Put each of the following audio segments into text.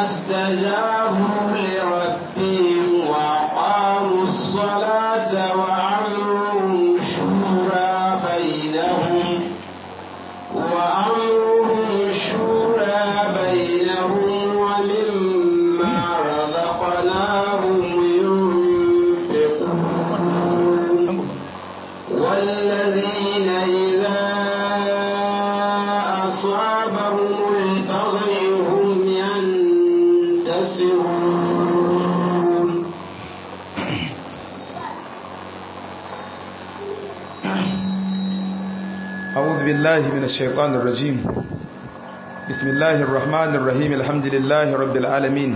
استجابوا لربهم وأقاموا الصلاة وأمرهم شورى بينهم وأمرهم شورى بينهم ومما رزقناهم ينفقون والذين إذا أصابهم البغي هم ينتصرون أعوذ بالله من الشيطان الرجيم بسم الله الرحمن الرحيم الحمد لله رب العالمين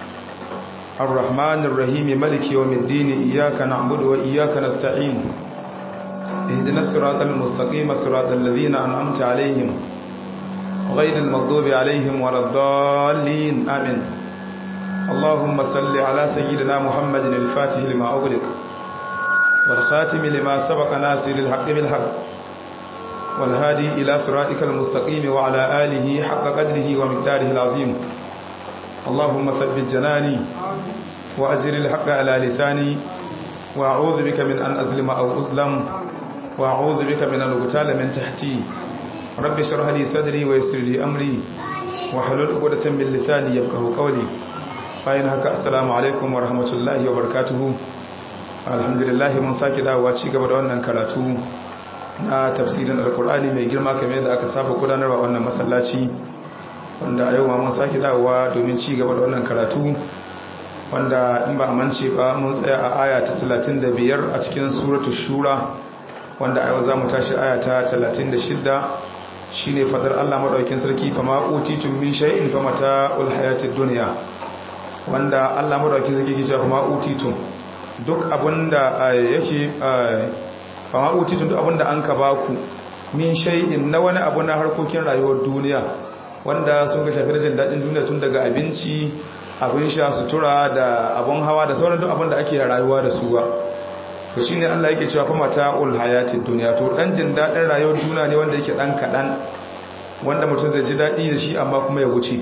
الرحمن الرحيم ملك يوم الدين إياك نعبد وإياك نستعين اهدنا الصراط المستقيم صراط الذين أنعمت عليهم غير المغضوب عليهم ولا الضالين آمين اللهم صل على سيدنا محمد الفاتح لما أغلق والخاتم لما سبق ناصر الحق بالحق والهادي إلى صراطك المستقيم وعلى آله حق قدره ومقداره العظيم اللهم ثبت جناني وأجر الحق على لساني وأعوذ بك من أن أظلم أو أظلم وأعوذ بك من أن أغتال من تحتي رب اشرح لي صدري ويسر لي أمري وحلل عقدة من لساني يفقهوا قولي bayan haka assalamu alaikum wa rahmatullahi wa barakatuhu alhamdulillah mun sake dawowa ci gaba da wannan karatu na tafsirin alkur'ani mai girma kamar yadda aka saba gudanarwa wannan masallaci wanda a yau ma mun sake dawowa domin ci gaba da wannan karatu wanda in ba a mance ba mun tsaya a aya ta 35 a cikin suratu shura wanda a yau za mu tashi aya ta 36 shine fadar Allah madaukakin sarki fa ma utitum min shay'in fa mata'ul hayatid dunya wanda Allah madaukakin sarki ke cewa fa ma utitum duk abinda yake fa ma utitum duk abinda an ka baku min shay'in na wani abu na harkokin rayuwar duniya wanda sun ga shafi jin daɗin duniya tun daga abinci abin sha sutura da abin hawa da sauran duk abin da ake rayuwa da su ba to shine Allah yake cewa fa mata'ul hayatid dunya to dan jin daɗin rayuwar duniya ne wanda yake dan kadan wanda mutum zai ji daɗi da shi amma kuma ya wuce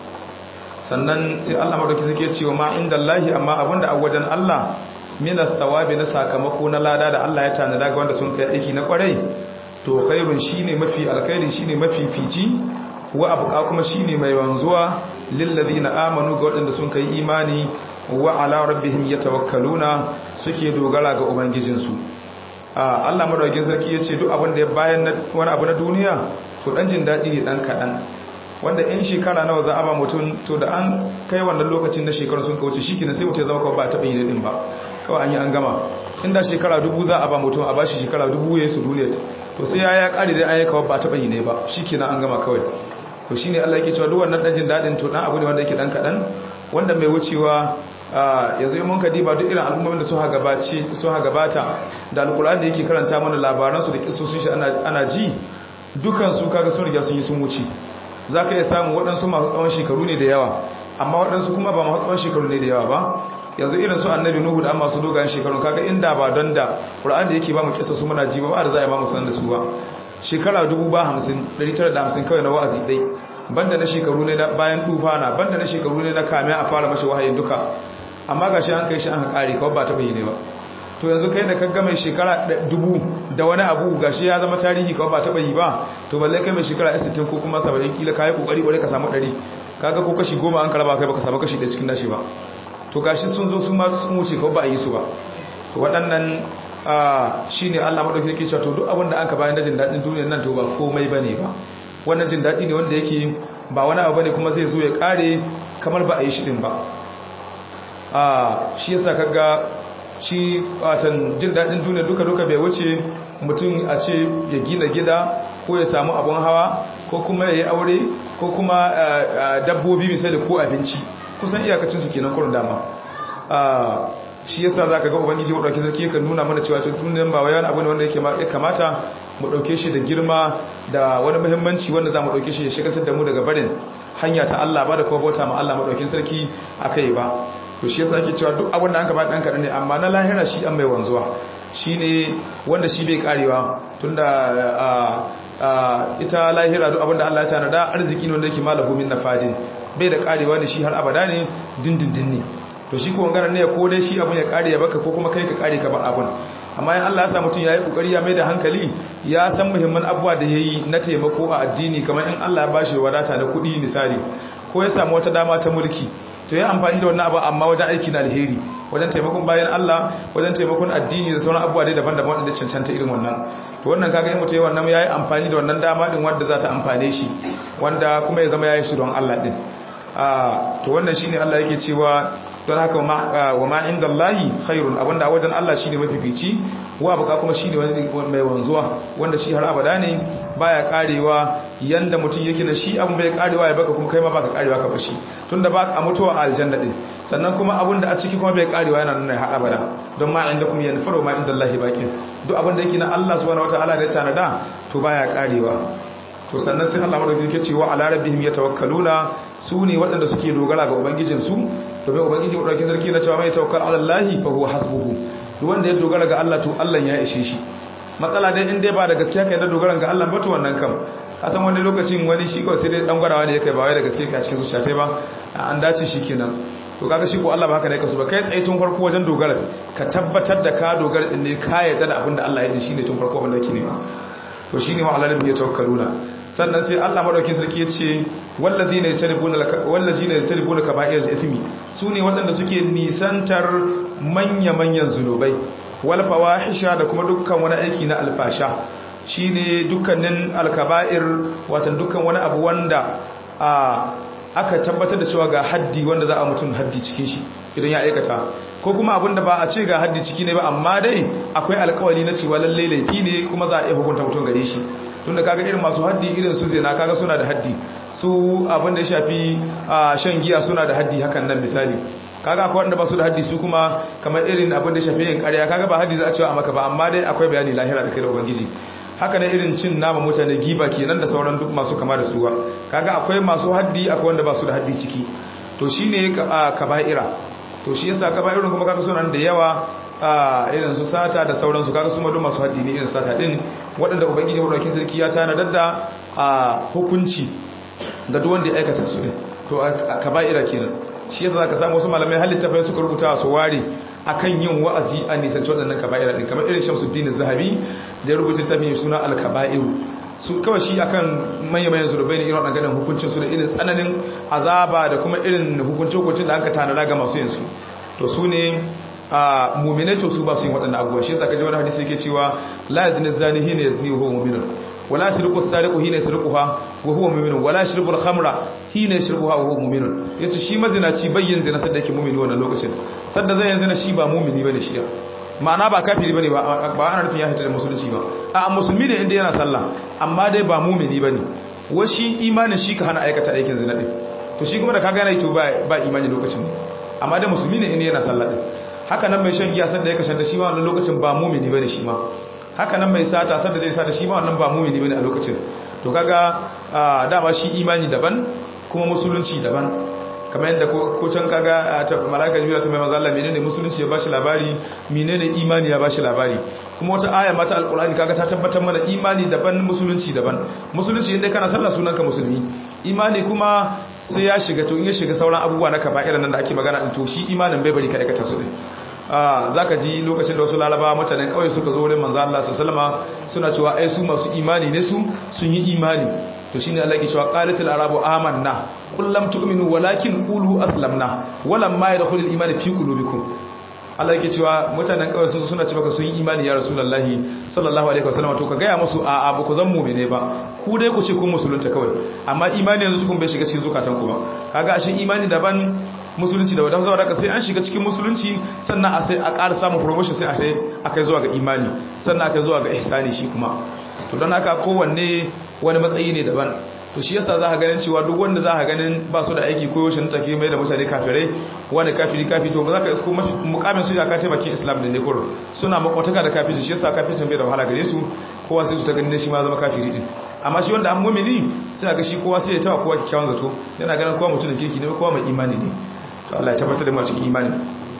sannan sai Allah madauki suke cewa ma indallahi amma abinda a wajen Allah minas thawabi na sakamako na lada da Allah ya tanada ga wanda sun kai aiki na kwarai to khairun shine mafi alkhairi shine mafi fici wa abuka kuma shine mai wanzuwa lillazina amanu ga waɗanda sun kai imani wa ala rabbihim yatawakkaluna suke dogara ga ubangijinsu Allah madaukakin sarki yace duk abin da ya bayan wani abu na duniya to dan jin dadi ne dan kadan wanda in shekara nawa za a ba mutum to da an kai wannan lokacin na shekaru sun kauce shikenan sai mutum ya zama kawai ba taɓa yi din ba kawai an yi an gama inda shekara dubu za a ba mutum a bashi shekara dubu ya yi su duniya to sai ya ya kare dai an yi kawai ba taɓa yi ne ba shikenan an gama kawai to shine Allah yake cewa duk wannan dan jin dadin to dan abu ne wanda yake dan kadan wanda mai wucewa yanzu in mun ka diba duk irin al'ummomin da suka gabace suka gabata da alkur'ani da yake karanta mana labaran su da kissosin shi ana ana ji dukan su kaga sun riga sun yi sun wuce zaka iya samu waɗansu masu tsawon shekaru ne da yawa amma waɗansu kuma ba masu tsawon shekaru ne da yawa ba yanzu irin su annabi nuhu da masu dogayen shekaru kaga inda ba don da qur'ani da yake ba mu kissa su muna ji ba ba da za a ba mu sanar da su ba shekara dubu ba hamsin ɗari tara da hamsin kawai na wa'azi ɗai banda na shekaru ne na bayan tufana banda na shekaru ne na kame a fara mashi wahayin duka amma ga shi an kai shi an haƙari kawai ba ta bayyane ba to yanzu kai da kaga mai shekara dubu da wani abu ga shi ya zama tarihi kawai ba ta bayi ba to balle kai mai shekara 60 ko kuma 70 kila kayi kokari bare ka samu 100 kaga ko kashi 10 an karaba kai baka samu kashi da cikin nashi ba to gashi sun zo su ma sun wuce kawai ba a yi su ba to waɗannan shi ne Allah maɗauki yake cewa to duk abin da an ka bayan jin daɗin duniyar nan to ba komai ba ne ba wannan jin daɗi ne wanda yake ba wani abu ne kuma zai zo ya ƙare kamar ba a yi shi ɗin ba shi yasa kaga shi watan jin daɗin duniyar duka duka bai wuce mutum a ce ya gina gida ko ya samu abun hawa ko kuma ya yi aure ko kuma dabbobi misali ko abinci kusan iyakacinsu kenan kurin dama shi yasa zaka ga ubangiji wadauke sarki kan nuna mana cewa tunan ba wai wani abu ne wanda yake ya kamata mu dauke shi da girma da wani muhimmanci wanda zamu dauke shi ya shigaltar da mu daga barin hanya ta Allah ba da kuma bauta ma Allah madaukin sarki akai ba to shi yasa ake cewa duk abin da an ka ba dan kadan ne amma na lahira shi an mai wanzuwa shine wanda shi bai karewa tunda ita lahira duk abin da Allah ya tanada arziki ne wanda yake malahu min nafadin bai da karewa ne shi har abada ne dindindin ne to shi ko ngana ne ko dai shi abun ya kare ya baka ko kuma kai ka kare ka ba abun amma in Allah ya sa mutum yayi kokari ya mai da hankali ya san muhimman abubuwa da yayi na taimako a addini kamar in Allah ya bashi wadata na kuɗi misali ko ya samu wata dama ta mulki to ya amfani da wannan abu amma wajen aiki na alheri wajen taimakon bayan Allah wajen taimakon addini da sauran abubuwa dai daban-daban wanda cancanta irin wannan to wannan kaga in mutum yayi wannan yayi amfani da wannan dama din wanda za ta amfane shi wanda kuma ya zama yayi shi don Allah din a to wannan shine Allah yake cewa don haka wa ma inda Allahi khairun abinda wajen Allah shine mafifici wa baka kuma shine wani mai wanzuwa wanda shi har abada ne baya karewa yanda mutum yake na shi abu bai karewa ya baka kuma kai ma baka karewa ka bashi tunda ba a mutuwa a aljanna din sannan kuma abin da a ciki kuma bai karewa yana nan har abada don ma inda kuma yanfaru ma inda Allahi baqin duk abin da yake na Allah subhanahu wataala da ya tanada to baya karewa to sannan sai Allah madaukakin yake cewa ala rabbihim yatawakkaluna su ne waɗanda suke dogara ga ubangijin su domin ubangiji madaukakin sarki na cewa mai tawakkal ala Allah fa huwa hasbuhu duk wanda ya dogara ga Allah to Allah ya ishe shi matsala dai in dai ba da gaskiya kai da dogaran ga Allah ba to wannan kam kasan wani lokacin wani shi kawai sai dai dan gwarawa ne yake ba wai da gaskiya kai a cikin zuciya tai ba an dace shi kenan to kaga shi ko Allah ba haka ne kasu ba kai tsaye tun farko wajen dogara ka tabbatar da ka dogara din ne ka yarda da abin da Allah ya yi shine tun farko wanda yake nema to shine wa alalin ya tawakkaluna sannan sai Allah madaukakin sarki ya ce wallazina yatanibuna wallazina yatanibuna kaba'ir al-ithmi sune waɗanda suke nisantar manya-manyan zunubai wal fawahisha da kuma dukkan wani aiki na alfasha shine dukkanin alkaba'ir watan dukkan wani abu wanda aka tabbatar da cewa ga haddi wanda za a mutum haddi cikin shi idan ya aikata ko kuma abin da ba a ce ga haddi ciki ne ba amma dai akwai alkawali na cewa lallai laifi ne kuma za a iya hukunta mutum gare shi tunda kaga irin masu haddi irin su zina kaga suna da haddi su abin da ya shafi shan giya suna da haddi hakan nan misali kaga akwai wanda ba su da haddi su kuma kamar irin abin da ya shafi yin ƙarya kaga ba haddi za a cewa a maka ba amma dai akwai bayani lahira da kai da ubangiji haka ne irin cin nama mutane giba kenan da sauran duk masu kama da suwa kaga akwai masu haddi akwai wanda ba su da haddi ciki to shine kaba'ira to shi yasa kaba'irun kuma kaga suna da yawa irin su sata da sauransu kaga su ma duk masu haddi ne irin sata din waɗanda ubangiji madaukakin sarki ya tanadar da hukunci ga duk wanda ya aikata su ne to kaba'ira kenan shi yasa zaka samu wasu malamai halitta fa suka rubuta su ware akan yin wa'azi a nisanci waɗannan kaba'ira din kamar irin Shamsuddin Zahabi da ya rubuta tafi suna al-kaba'iru su kawai shi akan manya-manyan zurbai ne irin waɗannan hukuncin su da irin tsananin azaba da kuma irin hukuncin-hukuncin da aka tanada ga masu yin su to su ne a muminai to su ba su yin waɗannan abubuwa shi yasa kaji wani hadisi yake cewa la yazni zani hina yazni huwa mu'minun wala yasriqu as-sariqu hina yasriquha wa huwa mu'minun wala yashrabu al-khamra hina yashrabuha wa huwa mu'minun yace shi mazinaci bayyin zina sadda yake mu'mini wannan lokacin sadda zai yanzu shi ba mu'mini bane shi ma'ana ba kafiri bane ba ba ana nufin ya hita da musulunci ba a musulmi ne inda yana sallah amma dai ba mu'mini bane wa shi imanin shi ka hana aikata aikin zina din to shi kuma da kaga yana to ba ba imani lokacin amma dai musulmi ne inda yana sallah din haka nan mai shan giya sadda ya kashe shi ma wannan lokacin ba mu'mini bane shi ma haka nan mai sata sadda zai sata shi ma wannan ba mu'mini bane a lokacin to kaga dama shi imani daban kuma musulunci daban kamar yadda ko can kaga ta malaka jibril ta mai manzo Allah menene musulunci ya bashi labari menene imani ya bashi labari kuma wata aya mata alqur'ani kaga ta tabbatar mana imani daban musulunci daban musulunci inda kana sallah sunanka musulmi imani kuma sai ya shiga to in ya shiga sauran abubuwa na kaba'ira nan da ake magana din to shi imanin bai bari ka aikata su din za ka ji lokacin da wasu lalaba mutanen kawai suka zo wurin manzo Allah sallama suna cewa ai su masu imani ne su sun yi imani to shine Allah ke cewa qalatul arabu amanna qul lam tu'minu walakin qulu aslamna walam ma yadkhulul iman fi qulubikum Allah yake cewa mutanen kawai sun suna cewa sun yi imani ya rasulullahi sallallahu alaihi wasallam to ka gaya musu a a ba ku zan mu'mine ba ku dai ku ce kun musulunta kawai amma imani yanzu kun bai shiga cikin zukatan ku ba kaga ashin imani daban musulunci da wadanda saboda sai an shiga cikin musulunci sannan a sai a ƙara samun promotion sai a sai akai zuwa ga imani sannan akai zuwa ga ihsani shi kuma to don haka kowanne wani matsayi ne daban to shi yasa za ka ganin cewa duk wanda za ka ganin ba su da aiki koyo shi take mai da mutane kafirai wani kafiri kafi to ba za ka isko mukamin su ya ka taimakin islam da ne kuro suna makwataka da kafiri shi yasa kafircin bai da wahala gare su kowa sai su ta ganin shi ma zama kafiri din amma shi wanda an mumini sai ga shi kowa sai ya tawa kowa kikkiawan zato yana ganin kowa mutumin kirki ne kowa mai imani ne to Allah ya tabbatar da mu cikin imani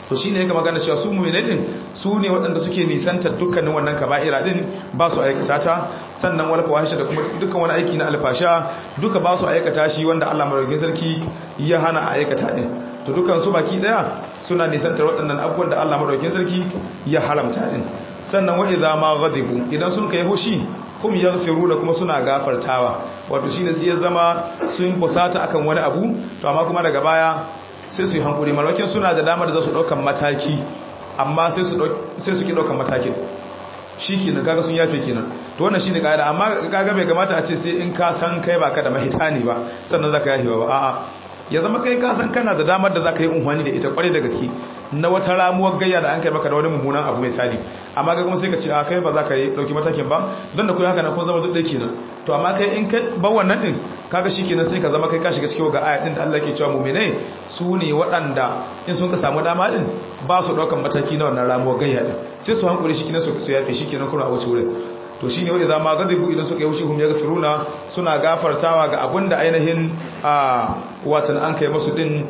to shine yake magana cewa su mu'minai din su ne waɗanda suke nisantar dukkanin wannan kaba'ira din ba su aikata ta sannan wal fawahisha da kuma dukkan wani aiki na alfasha duka ba su aikata shi wanda Allah madaukakin sarki ya hana a aikata din to dukkan su baki daya suna nisantar waɗannan abubuwan da Allah madaukakin sarki ya haramta din sannan wa idza ma ghadibu idan sun kai hushi kum yaghfiruna kuma suna gafartawa wato shine sai ya zama sun fusata akan wani abu to amma kuma daga baya sai su yi hankuri malakin suna da damar da za su daukan mataki amma sai su sai su ki daukan matakin shikenan kaga sun yafe kenan to wannan shine kaida amma kaga bai kamata a ce sai in ka san kai baka da mahitani ba sannan zaka yafe ba a'a ya zama kai ka san kana da damar da zaka yi unhwani da ita kwarai da gaske na wata ramuwar gayya da an kai maka da wani mummunan abu mai tsari amma ga kuma sai ka ce a kai ba za ka yi dauki matakin ba don da kuwa haka na kun zama duk kenan to amma kai in ka ba wannan din kaga shikenan sai ka zama kai ka shiga cikin ga aya din da Allah ke cewa mu'minai su ne waɗanda in sun ka samu dama din ba su daukan mataki na wannan ramuwar gayya din sai su hankuri shikenan su su yafe shikenan kuma a wuce wurin to shine wanda zama gadibu idan suka yi wushi hum yaghfiruna suna gafartawa ga abinda ainihin a watan an kai musu din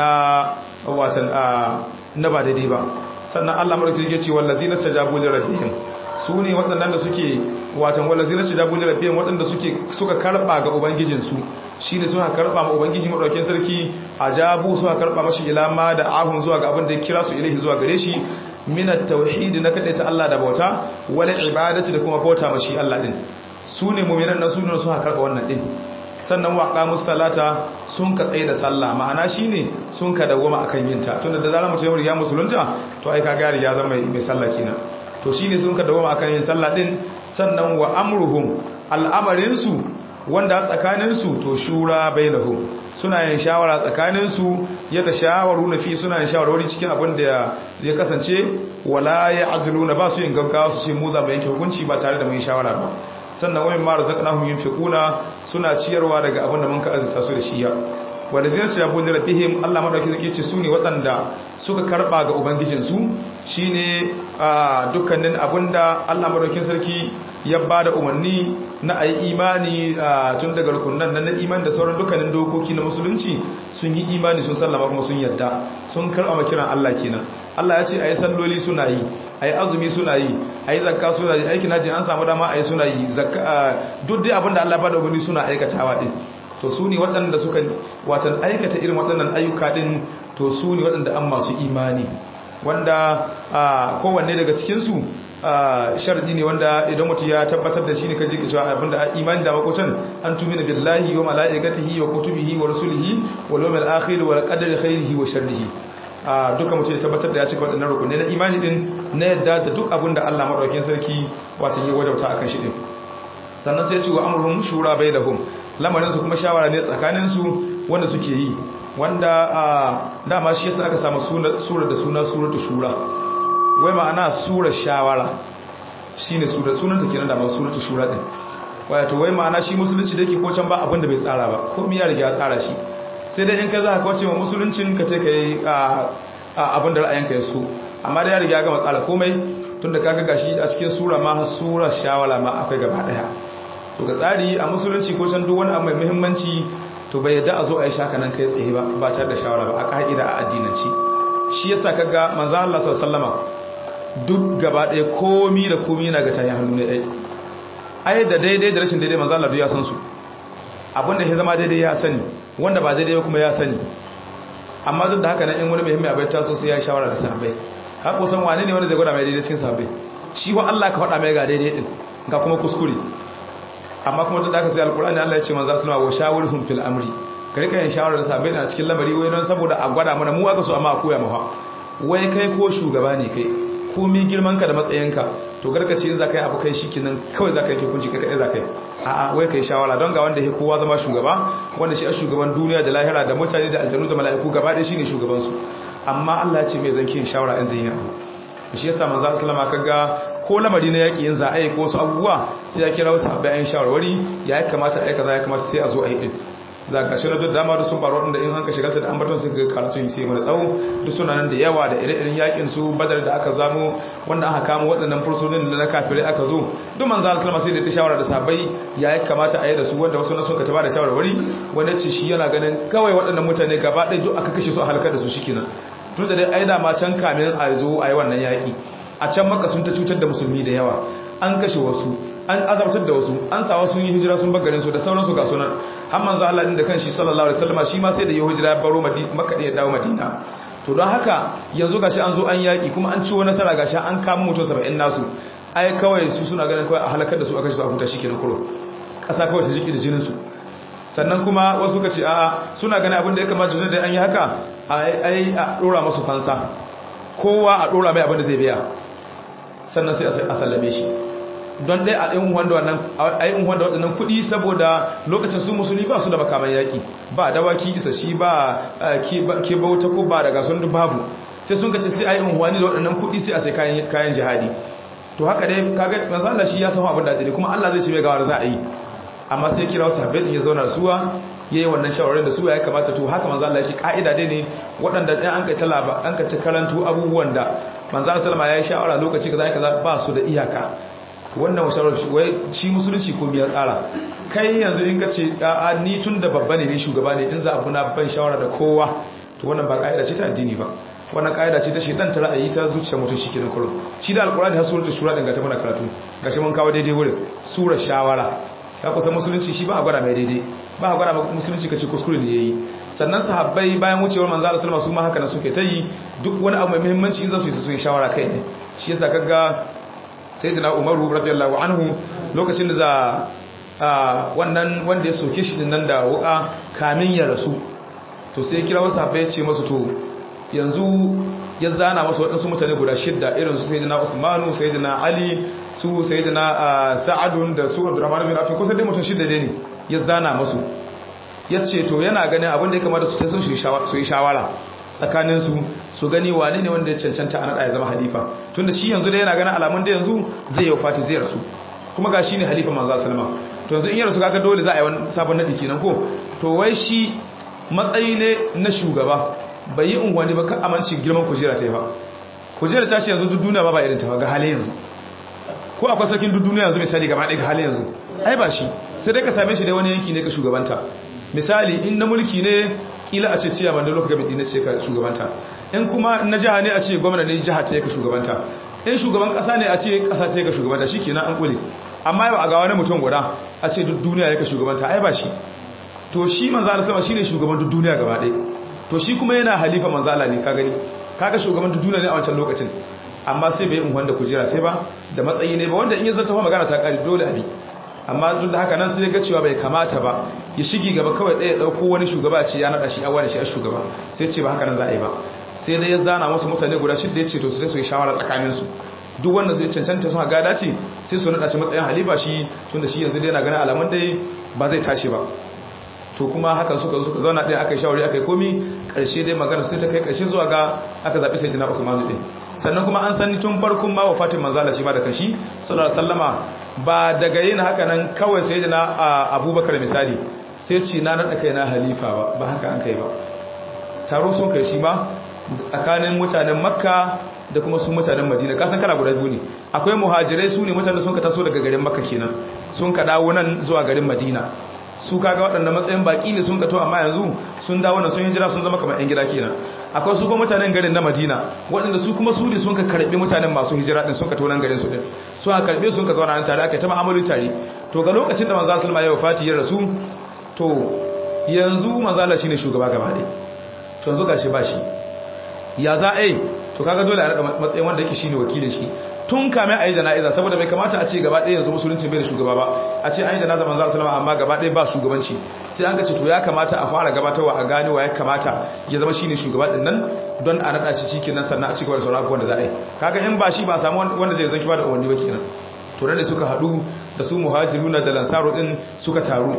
na watan a na ba daidai ba sannan Allah madaukakin yake ce wallazina tajabu li rabbihim su ne waɗannan da suke watan wallazina tajabu li rabbihim waɗanda suke suka karba ga ubangijin su shine suka karba ma ubangiji madaukakin sarki ajabu suka karba mashi ilama da ahun zuwa ga abin da ya kira su ilahi zuwa gare shi minat tauhid na ta Allah da bauta wal ibadati da kuma bauta mashi Allah din su ne mu'minan nan su ne suka karba wannan din sannan wa qamus salata sun ka tsaye da sallah ma'ana shine sun ka dawoma akan yin ta tunda da zarar mutum ya musulunta to ai kaga ya zama mai sallah kenan to shine sun ka dawoma akan yin sallah din sannan wa amruhum al'amarin su wanda tsakanin su to shura bainahum suna yin shawara tsakanin su ya ta shawaru na fi suna yin shawarwari cikin abin da ya kasance wala ya'zuluna ba su yin gaggawa su ce mu za mu yanke hukunci ba tare da mun shawara ba sannan wani mara zaƙanahun yin fiƙuna suna ciyarwa daga abin da mun ka azita su da shiya wadda zai su yabo da rabihim allah maɗauki zai ce su ne waɗanda suka karɓa ga ubangijinsu shi ne a dukkanin abin da allah maɗaukin sarki ya ba da umarni na a yi imani tun daga rukunan na imani da sauran dukkanin dokoki na musulunci sun yi imani sun sallama kuma sun yadda sun karɓa makiran allah kenan allah ya ce a yi salloli suna yi a yi azumi suna yi a yi zakka suna yi aikin hajji an samu dama a yi suna yi duk dai abinda Allah ba da wani suna aikatawa din to su ne waɗanda suka watan aikata irin waɗannan ayyuka din to su ne waɗanda an masu imani wanda kowanne daga cikinsu sharadi ne wanda idan mutum ya tabbatar da shi ne kaji cewa abinda imani da makotan an tumina billahi wa mala'ikatihi wa kutubihi wa rusulihi wa yawmil akhir wa qadari khairihi wa sharrihi a duka mutum ya tabbatar da ya cika waɗannan rukunai na imani din na yadda da duk abin da Allah maɗaukin sarki wata yi wajauta akan shi din sannan sai ya ce wa amurhum shura bai da hum lamarinsu kuma shawara ne tsakaninsu wanda suke yi wanda a dama shi yasa aka samu sura da suna suratu shura wai ma'ana sura shawara shine sura sunanta kenan da ma suratu shura din wato wai ma'ana shi musulunci da yake ko can ba abin da bai tsara ba komai ya riga ya tsara shi sai dai in ka za ka kawace wa musuluncin ka ce ka yi abin da ra'ayinka ya so amma da ya riga gama tsara komai tun da kaga gashi a cikin sura ma har sura shawara ma akwai gaba daya to ga tsari a musulunci ko can duk wani abu mai muhimmanci to bai yadda a zo a yi shaka nan kai tsaye ba ba tare da shawara ba a ka'ida a addinanci shi yasa kaga manzo Allah sallallahu alaihi wasallama duk gaba daya komi da komi yana ga tayin hannu ne dai ai da daidai da rashin daidai manzo Allah duk ya san su abinda ya zama daidai ya sani wanda ba daidai kuma ya sani amma duk da haka nan in wani muhimmi abai taso sai ya shawara da sahabbai har kusan wane ne wanda zai gwada mai daidai cikin sahabbai shi wa Allah ka faɗa mai ga daidai din ga kuma kuskure amma kuma duk da haka sai alkur'ani Allah ya ce manzo sallallahu wa shawirhum fil amri ka rika yin shawara da sahabbai na cikin lamari wai don saboda a gwada mana mu aka so amma a koya mafa wai kai ko shugaba ne kai komi girman ka da matsayinka to garkace in za ka yi abu kai shi kinan kawai za ka yi hukunci kai kaɗai za ka yi a'a wai ka yi shawara don ga wanda ya kowa zama shugaba wanda shi a shugaban duniya da lahira da mutane da aljanu da mala'iku gaba ɗaya shi ne shugabansu amma Allah ya ce mai zan yin shawara in zai yi abu shi yasa manzo sallama kaga ko lamari na yaki yin za a yi ko wasu abubuwa sai ya kira wasu abin ayin shawarwari ya kamata a yi kaza ya kamata sai a zo a yi din za ka shi na duk dama da sun faru waɗanda in hanka shigalta da ambaton su ga karatun sai mana tsawo duk suna nan da yawa da ire-iren yakin su badar da aka zamo wanda aka kama waɗannan fursunin da na kafirai aka zo duk manzo Allah sallama sai da ta shawara da sabai ya yi kamata a yi da su wanda wasu na sun ka taba da shawarwari wanda ce shi yana ganin kawai waɗannan mutane gaba ɗaya duk aka kashe su a halakar da su shikenan tun da dai ai da ma can kamin a zo a yi wannan yaƙi a can maka sun ta cutar da musulmi da yawa an kashe wasu an azabtar da wasu an sa wasu yi hijira sun bagarin su da sauransu ga sunan har manzo Allah din da kanshi sallallahu alaihi wasallam shi ma sai da ya hijira ya baro makka ya dawo madina to don haka yanzu gashi an zo an yaƙi kuma an ciwo nasara gashi an kama mutum 70 nasu ai kawai su suna ganin kawai a halakar da su aka shi a huta shikenan kuro ƙasa kawai ta jiki da jinin su sannan kuma wasu ka ce a suna ganin abin da ya kamata da an yi haka ai a dora masu fansa kowa a dora mai abin da zai biya sannan sai a sallame shi don dai a yin wanda wannan a yin wanda waɗannan kuɗi saboda lokacin su musulmi ba su da makaman yaƙi ba dawaki isa shi ba ke bauta ko ba daga sun babu sai sun kace sai a yi wani da waɗannan kuɗi sai a sai kayan jihadi to haka dai kaga manzo Allah shi ya san abin da zai kuma Allah zai ce mai gawar za a yi amma sai kira wasu sabbin ya zauna suwa yayi wannan shawarar da su ya kamata to haka manzo Allah yake kaida dai ne waɗanda ɗan an kai talaba an kai karantu abubuwan da manzo Allah sallama yayi shawara lokaci kaza kaza ba su da iyaka wannan shawarar shi wai shi musulunci ko biya tsara kai yanzu in ka ce a ni tun da babba ne ni shugaba ne in za a buna ban shawara da kowa to wannan ba kaida ce ta addini ba wannan kaida ce ta shedan ta ra'ayi ta zuciya mutum shi kenan kullum shi da alqur'ani har suratul shura din ga ta mana karatu gashi mun kawo daidai wurin sura shawara ka kusa musulunci shi ba a gwada mai daidai ba a gwada musulunci kace kuskure ne yayi sannan sahabbai bayan wucewar manzo Allah sallallahu alaihi wasallam su ma haka na suke ta yi duk wani abu mai muhimmanci in za su yi su yi shawara kai ne shi yasa kaga sayyidina Umaru radiyallahu anhu lokacin da za wannan wanda ya soke shi nan da wuka kamin ya rasu to sai kira wasu sahabbai ya ce masu to yanzu ya zana masu waɗansu mutane guda shidda irin su sayyidina Usmanu sayyidina Ali su sayyidina Sa'adun da su Abdurrahman bin Affan kusan dai mutum shidda ne ya zana masu yace to yana ganin abin da ya kamata su sun su yi shawara tsakanin su su gani wane ne wanda ya cancanta a nada ya zama halifa tunda shi yanzu da yana ganin alamun da yanzu zai yi fati zai rasu kuma ga shi ne halifa manzo sallama to yanzu in ya rasu kaga dole za a yi wani sabon nadi kenan ko to wai shi matsayi ne na shugaba bai yi unguwanni ba kan amince girman kujera ta yi ba kujera ta ce yanzu duk duniya ba ba irin ta ba ga halin yanzu ko akwai sarkin duk duniya yanzu misali gaba ɗaya ga halin yanzu ai ba shi sai dai ka same shi da wani yanki ne ka shugabanta misali in na mulki ne kila a ce ciya ban da lokacin gaban ne ce ka shugabanta in kuma na jiha ne a ce gwamna ne jiha ta ka shugabanta in shugaban kasa ne a ce kasa ta ka shugabanta shi kenan an kule amma yau a ga wani mutum guda a ce duk duniya ya ka shugabanta ai ba shi to shi manzo Allah sama shine shugaban duk duniya gaba ɗaya to shi kuma yana halifa manzo Allah ne ka gani kaga shugaban duk duniya ne a wancan lokacin amma sai bai in wanda kujera ta ba da matsayi ne ba wanda in ya zata magana ta kare dole abi amma duk da haka nan sai ga cewa bai kamata ba ya shigi gaba kawai ɗaya ɗauko wani shugaba ce ya naɗa shi a wani shi a shugaba sai ce ba haka nan za a yi ba sai dai ya zana wasu mutane guda shidda ya ce to su sai su yi shawara tsakaninsu duk wanda zai cancanta suna gada ce sai su naɗa shi matsayin halifa shi tun da shi yanzu dai yana ganin alamun dai ba zai tashi ba to kuma hakan suka suka zauna ɗaya aka yi shawari aka yi komi ƙarshe dai magana sai ta kai ƙarshe zuwa ga aka zaɓi sai jina usmanu ɗin sannan kuma an sani tun farkon ma wa fatin manzala shi ma da kashi sallallahu alaihi wasallama ba daga yin haka nan kawai sai jina abubakar misali sai ce na naɗa kai na halifa ba ba haka an kai ba taro sun kai shi ma tsakanin mutanen makka da kuma su mutanen madina kasan kana guda biyu ne akwai muhajirai su ne mutanen sun ka taso daga garin makka kenan sun ka dawo nan zuwa garin madina su kaga waɗanda matsayin baki ne sun kato amma yanzu sun dawo nan sun hijira sun zama kamar 'yan gida kenan akwai su kuma mutanen garin na madina waɗanda su kuma su ne sun ka karɓi mutanen masu hijira ɗin sun kato nan garin su ɗin sun ka karɓe sun ka zauna nan tare aka yi ta ma'amalu tare to ga lokacin da manzo sulma ya wafati ya rasu to yanzu manzo shine shugaba gaba ɗaya to yanzu gashi ba shi ya za a yi to kaga dole a naɗa matsayin wanda yake shine wakilin shi tun kame a yi jana'iza saboda bai kamata a ce gaba ɗaya yanzu musulunci bai da shugaba ba a ce an yi jana'iza manzo sallama amma gaba ɗaya ba shugabanci sai an ga ce to ya kamata a fara gabatarwa a gane wa ya kamata ya zama shine shugaba din nan don a naɗa shi shikenan sannan a cigaba da sauran abubuwan da za a yi kaga in ba shi ba samu wanda zai zanki ba da umarni ba kenan to da suka haɗu da su muhajiruna da lansaro din suka taru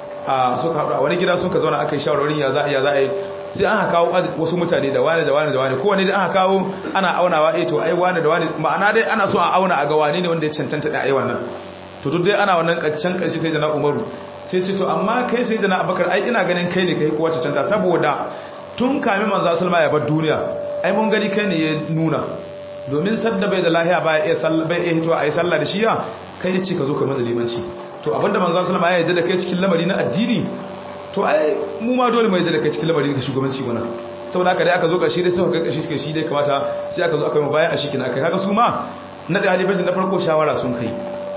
a suka haɗu a wani gida suka zauna aka yi shawarwarin ya za a za a yi sai an kawo wasu mutane da wane da wane da wane kowane da aka kawo ana aunawa eh to ai wane da wane ma'ana dai ana so a auna a ga wane ne wanda ya cancanta da ai wannan to duk dai ana wannan kancan kanshi sai da na Umaru sai ce to amma kai sai da na Abubakar ai ina ganin kai ne kai kowa cancanta saboda tun kamin manzo sallama ya bar duniya ai mun gani kai ne ya nuna domin sadda bai da lahiya ba ya sallah bai iya hito ai sallah da shiya kai ya ce ka zo ka mana limanci to abinda manzo sallama ya yarda da kai cikin lamari na addini to ai mu ma dole mai da kai cikin lamarin ka shugabanci wannan saboda haka dai aka zo kashi dai sai ka kashi suka shi dai kamata sai aka zo aka yi bayan a shikin aka kaga su ma na da halifacin na farko shawara sun kai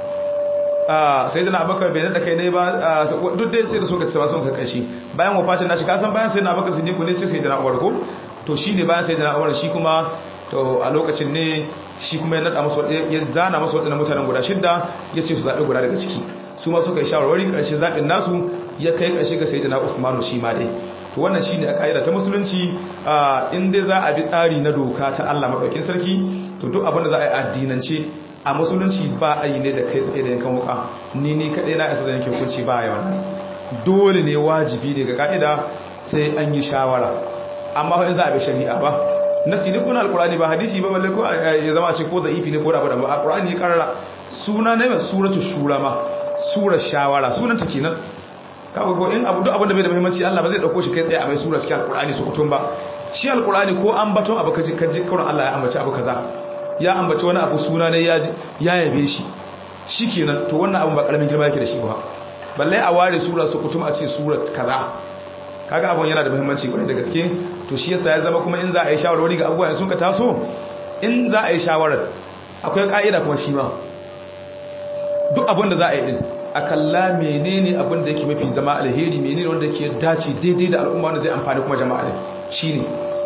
a sai da abakar bai da kai ne ba duk dai sai da suka tsaba sun ka kashi bayan wafatin nashi kasan bayan sai da abakar siddiq ne sai sai da Umar ko to shine bayan sai da Umar shi kuma to a lokacin ne shi kuma ya nada masu ya zana masu wadannan mutanen guda shidda ya ce su zabe guda daga ciki su ma suka yi shawarwari karshe zabin nasu ya kai karshe ga sayyidina Usmanu shi ma dai to wannan shine a kaida ta musulunci in dai za a bi tsari na doka ta Allah madaukakin sarki to duk abin da za a yi addinance a musulunci ba a yi ne da kai tsaye da yankan wuka ni ni kaɗai na isa da yankin hukunci ba a yi wannan dole ne wajibi ne ga ka'ida sai an yi shawara amma in za a bi shari'a ba nasi ne kuna alkurani ba hadisi ba balle ko ya zama ce ko da ifi ne ko da ba alkurani ya karara suna ne mai suratu shura ma surar shawara sunan ta kenan kawai ko in abu duk abin da bai da muhimmanci Allah ba zai dauko shi kai tsaye a mai sura cikin alkurani su kutun ba shi alkurani ko an baton abu kaji kaji kawai Allah ya ambaci abu kaza ya ambaci wani abu suna ne ya yabe shi shi kenan to wannan abu ba karamin girma yake da shi ba balle a ware sura su kutum a ce sura kaza kaga abun yana da muhimmanci kwarai da gaske to shi yasa ya zama kuma in za a yi shawarwari ga abubuwa sun ka taso in za a yi shawarar akwai ka'ida kuma shi ma duk abin da za a yi din a kalla menene abin da yake mafi zama alheri menene wanda yake dace daidai da al'umma wanda zai amfani kuma jama'a ne shine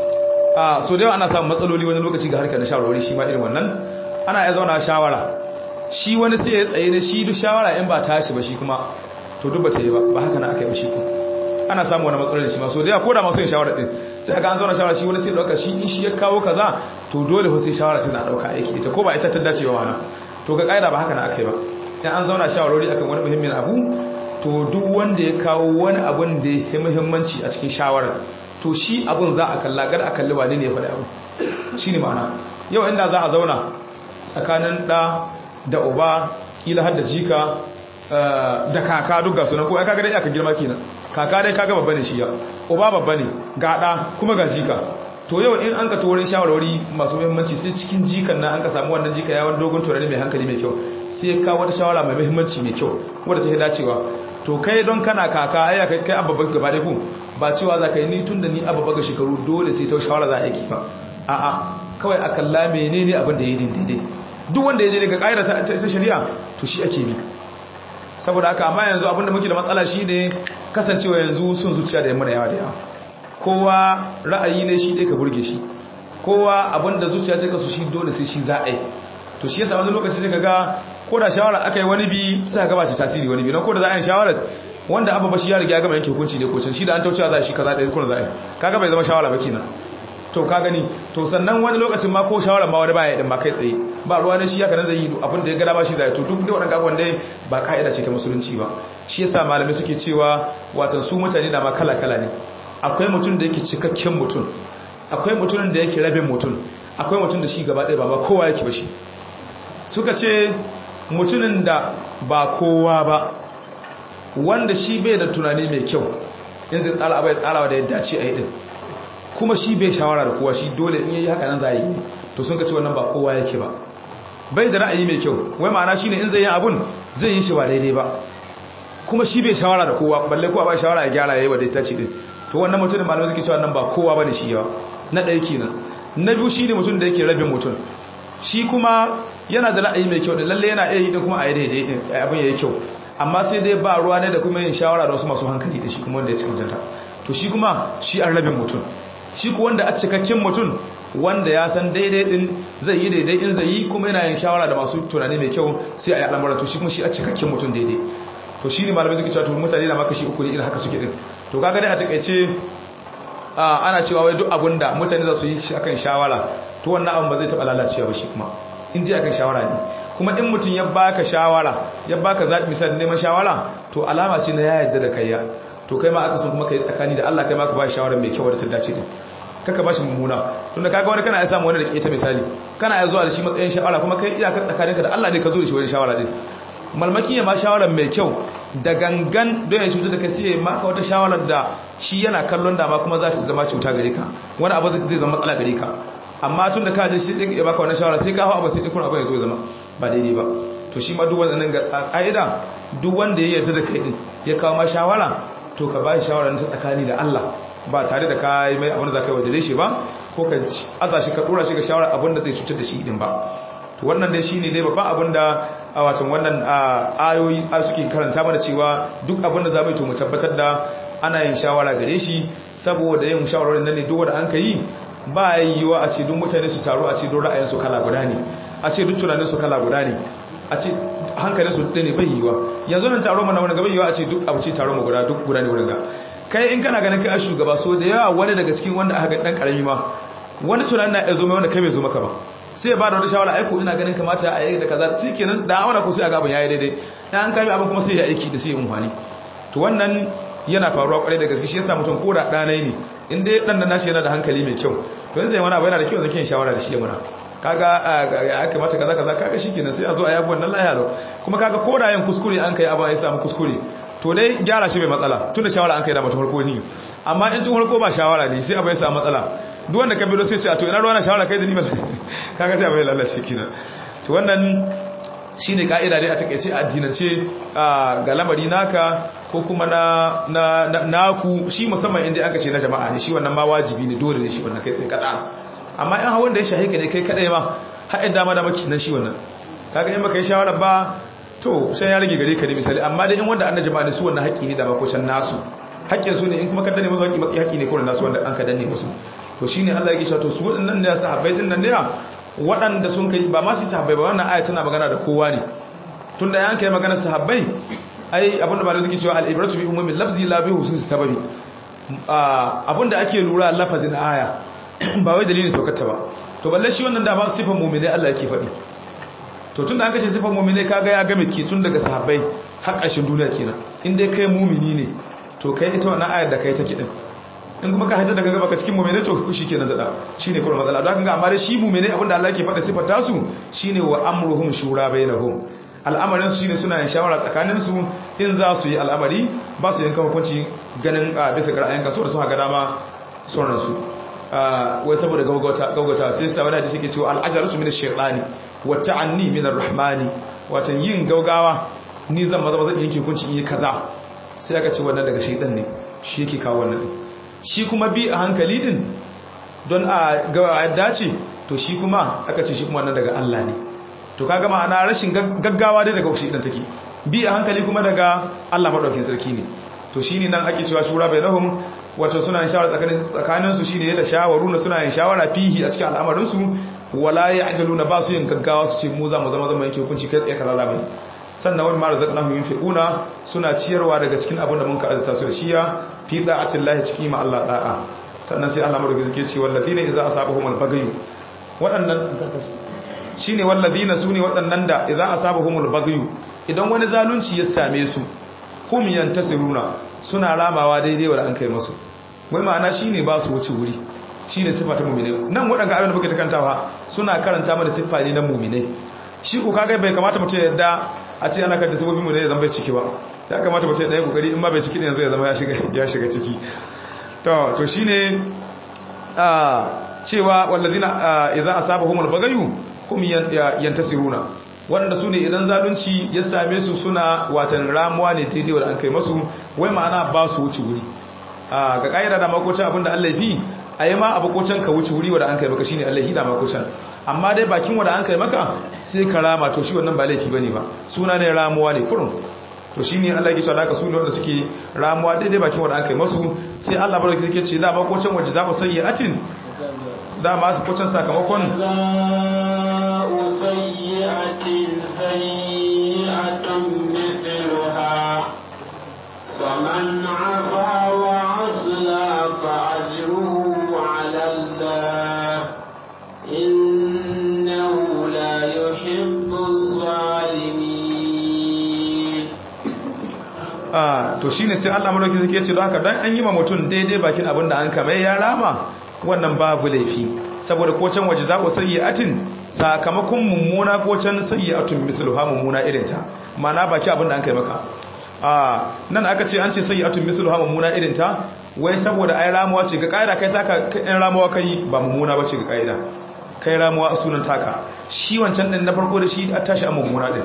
a so da yawa ana samun matsaloli wani lokaci ga harkar na shawarwari shi ma irin wannan ana ya zauna shawara shi wani sai ya tsaye ne shi duk shawara in ba tashi ba shi kuma to duk ba ta yi ba ba haka na aka yi shi ko ana samun wani matsaloli shi ma so da yawa ko da masu yin shawara din sai aka an zauna shawara shi wani sai dauka shi in shi ya kawo kaza to dole fa sai shawara sai na dauka aiki ita ko ba ita ta dace ba mana to ga kaida ba haka na aka yi ba in an zauna shawarwari akan wani muhimmin abu to duk wanda ya kawo wani abun da ya muhimmanci a cikin shawarar to shi abun za a kalla gar a kalli wane ne ya faɗi abu shi ne ma'ana yau inda za a zauna tsakanin ɗa da uba ƙila har da jika da kaka duk ga sunan ko ya kaga dai aka girma kenan kaka dai kaga babba ne shi ya uba babba ne ga ɗa kuma ga jika to yau in an ka tuwarin shawarwari masu muhimmanci sai cikin jikan na an ka samu wannan jika yawon dogon turare mai hankali mai kyau sai ka wata shawara mai muhimmanci mai kyau wadda ta yi dacewa to kai don kana kaka ai kai kai abba gaba da ku ba cewa za ka yi ni tun da ni abba ga shekaru dole sai ta shawara za a yi ba a'a kawai a kalla menene abin da ya yi daidai duk wanda ya je daga ƙa'ida ta shari'a to shi ake bi saboda haka amma yanzu abin da muke da matsala shi ne kasancewa yanzu sun zuciya da yamma da yawa da yawa kowa ra'ayi ne shi dai ka burge shi kowa abin da zuciya ce kasu shi dole sai shi za a yi to shi yasa wani lokaci daga ga ko da shawara aka yi wani bi sai ga ba shi tasiri wani bi don ko da za a yi shawara wanda abu bashi ya riga ya gama yanke hukunci ne ko can shi da an taucewa za shi kaza da kuma za a yi kaga bai zama shawara ba kenan to ka gani to sannan wani lokacin ma ko shawara ma wani baya din ma kai tsaye ba ruwa ne shi haka nan zai yi abin da ya gada ba shi zai to duk da wadannan abubuwan dai ba ka'ida ce ta musulunci ba shi yasa malamai suke cewa watan su mutane da ma kala kala ne akwai mutum da yake cikakken mutum akwai mutumin da yake rabin mutum akwai mutum da shi gaba ɗaya ba ba kowa yake ba shi suka ce mutumin da ba kowa ba wanda shi bai da tunani mai kyau in zai tsara abai tsarawa da ya dace a yi din kuma shi bai shawara da kowa shi dole in yi haka nan za a yi to sun ka ce wannan ba kowa yake ba bai da ra'ayi mai kyau wai ma'ana shine in zai yi abun zai yi shi ba daidai ba kuma shi bai shawara da kowa balle kowa ba shawara ya gyara yayi wa daidai ce din to wannan mutumin malamai suke cewa nan ba kowa bane shi yawa na ɗaya kenan na biyu shine mutum da yake rabin mutum shi kuma yana da ra'ayi mai kyau da lalle yana iya yi din kuma a yi daidai abin yayi kyau amma sai dai ba ruwa ne da kuma yin shawara da wasu masu hankali da shi kuma wanda ya cikin janta to shi kuma shi an rabin mutum shi ku wanda a cikakken mutum wanda ya san daidai din zai yi daidai in zai yi kuma yana yin shawara da masu tunani mai kyau sai a yi al'amura to shi kuma shi a cikakken mutum daidai to shi ne malamai suke cewa to mutane na maka shi uku ne irin haka suke din to kaga dai a takaice ana cewa wai duk abin da mutane za su yi shi akan shawara to wannan abin ba zai taɓa lalacewa ba shi kuma in ji akan shawara ne kuma in mutum ya baka shawara ya baka zaɓi misali neman shawara to alama ce na ya yarda da kaiya to kai ma aka sun kuma kai tsakani da Allah kai ma ka ba shawara mai kyau da ta dace din kaka ba shi mummuna tun da kaga wani kana ya samu wani da ke ta misali kana ya zuwa da shi matsayin shawara kuma kai iyakar tsakaninka da Allah ne ka zo da shi wani shawara din malmaki ya ma shawara mai kyau da gangan don ya cuta da kai sai ya maka wata shawarar da shi yana kallon dama kuma za su zama cuta gare ka wani abu zai zama matsala gare ka amma tun da ka je shi ya baka wani shawara sai ka hau abu sai ikon abu ya zo zama ba daidai ba to shi ma duk wannan ga ƙa'ida duk wanda ya yarda da kai din ya kawo ma shawara to ka ba shi shawara ta tsakani da Allah ba tare da ka yi mai abin da za ka yi wadare shi ba ko ka aza shi ka dora shi ga shawara abin da zai cutar da shi din ba to wannan dai shine dai babban abin da a watan wannan ayoyi suke karanta mana cewa duk abin da za mu yi to mu tabbatar da ana yin shawara gare shi saboda yin shawarorin nan ne duk wanda an ka yi ba yiwuwa a ce duk mutane su taru a ce duk ra'ayinsu kala guda ne a ce duk tunaninsu kala guda ne a ce hankalin su ne bai yiwuwa yanzu nan taro mana wani gaba yiwuwa a ce duk abu ce taro mu guda duk guda ne wurin ga kai in kana ganin kai a shugaba so da yawa wani daga cikin wanda aka ga dan karami ma wani tunanin na ya zo mai wanda kai bai zo maka ba sai ba da wata shawara aiko ina ganin kamata a yi da kaza sai kenan da awana ko sai a ga abin yayi daidai dan an kame abin kuma sai ya aiki da sai umfani to wannan yana faruwa kwarai da gaske shi yasa mutum ko da ɗanai ne in dai ɗan da nashi yana da hankali mai kyau to yanzu wani abu yana da kyau zaki yin shawara da shi muna kaga ya kamata kaza kaza kaga shikenan sai a zo a yabi wannan lahiya lau kuma kaga ko da yin kuskure an kai abu ya samu kuskure to dai gyara shi bai matsala tun da shawara an kai da mutum farko ne amma in tun farko ba shawara ne sai abu ya samu matsala duk wanda ka bido sai ce a to ina ruwa na shawara kai da ni ba kaga sai abu ya lalace kina to wannan shi ne ka'ida dai a takaice addinance ga lamari naka ko kuma na naku shi musamman inda aka ce na jama'a ne shi wannan ma wajibi ne dole ne shi wannan kai tsaye kada amma in hawan da ya shahe ka ne kai kadai ma haɗin dama da maki nan shi wannan kaga in baka yi shawara ba to sai ya rage gare ka ne misali amma dai in wanda an na jama'a ne su wannan haƙƙi ne da ma ko can nasu haƙƙin su ne in kuma ka danne musu haƙƙi matsayi haƙƙi ne kawai nasu wanda an ka danne musu to shine Allah ya ce to su waɗannan ne sahabbai din nan ne waɗanda sun kai ba masu sahabbai ba wannan aya tana magana da kowa ne tun da ya kai magana sahabbai ai abinda ba da suke cewa al'ibratu bi umumin lafzi la bi hususi sababi abinda ake lura lafazin aya ba wai dalilin saukarta ba to balle shi wannan da ba sifan mu'mini Allah yake faɗi to tun da aka ce sifan mu'mini kaga ya game ke tun daga sahabbai har ƙarshen duniya kenan in dai kai mu'mini ne to kai ita wannan ayar da kai take din in kuma ka hajjar daga gaba ka cikin mummene to shi kenan da shi ne kuma matsala don haka amma da shi mummene abinda Allah ke faɗa sifar tasu shine wa amruhum shura bainahum al'amarin su shine suna yin shawara tsakanin su in za su yi al'amari ba su yanka hukunci ganin a bisa ga ra'ayin kaso da suka ga dama sauran su wai saboda gaugauta gaugauta sai sa wani hadisi ke cewa al'ajaratu min ash-shaytani wa ta'anni min ar-rahmani watan yin gaugawa ni zan maza maza yanke hukunci in yi kaza sai aka ce wannan daga shaytan ne shi yake kawo wannan shi kuma bi a hankali din don a ga dace to shi kuma aka ce shi kuma nan daga Allah ne to kaga ma'ana rashin gaggawa dai daga shi din take bi a hankali kuma daga Allah madaukakin sarki ne to shine nan ake cewa shura bainahum wato suna yin shawara tsakanin tsakanin su shine ya ta shawaru na suna yin shawara fihi a cikin al'amarin su wala ya'jaluna ba su yin gaggawa su ce mu za mu zama zama yake hukunci kai tsaye kaza zamu sannan wani mara zaƙa yunfiquna suna ciyarwa daga cikin abin da mun ka azza su da shiya fi da'atin lahi cikin ma Allah da'a sannan sai Allah madauki suke ce wallazina idza asabahum al-baghyu waɗannan shine wallazina sune waɗannan da idza asabahum al-baghyu idan wani zalunci ya same su hum yantasiruna suna ramawa daidai wa an kai musu wai ma'ana shine ba su wuce wuri shine sifa ta mu'mine nan waɗanda abin da muke takantawa suna karanta mana siffa ne na mu'mine shi ku kaga bai kamata mutum ya yadda a ce ana kanta sifofin mu ne ya zama bai ciki ba ya kamata mutum ya ɗaya kokari in ma bai ciki ne yanzu ya zama ya shiga ciki to to shine a cewa wallazina idza asabahumul bagayu hum yantasiruna wanda su ne idan zalunci ya same su suna watan ramuwa ne daidai wanda an kai masu wai ma'ana ba su wuce wuri ga ƙa'ida da makocin abinda Allah fi a yi ma abokocin ka wuce wuri wanda an kai maka shine Allah hi da makocin amma dai bakin wanda an kai maka sai ka rama to shi wannan ba laifi bane ba suna ne ramuwa ne kurun to shine Allah yake cewa da su ne wanda suke ramuwa daidai bakin wanda an kai masu sai Allah barka yake ce da makocin waje za ku sayyi atin da ma su kocin sakamakon ومن عفا وعصى فأجره على الله إنه لا يحب الظالمين ah to shine sai Allah madauki zake ce don haka dan an yi ma mutum daidai bakin abin da an kame ya rama wannan babu laifi saboda ko can waje za ku sayyi'atin sakamakon mummuna ko can sayyi'atun misluha mummuna irinta mana baki abin da an kai maka a nan aka ce an ce sayyi'atun misluha mummuna irinta wai saboda ai ramuwa ce ga kaida kai taka in ramuwa kai ba mummuna bace ga kaida kai ramuwa a sunan taka shi wancan din na farko da shi a tashi a mummuna din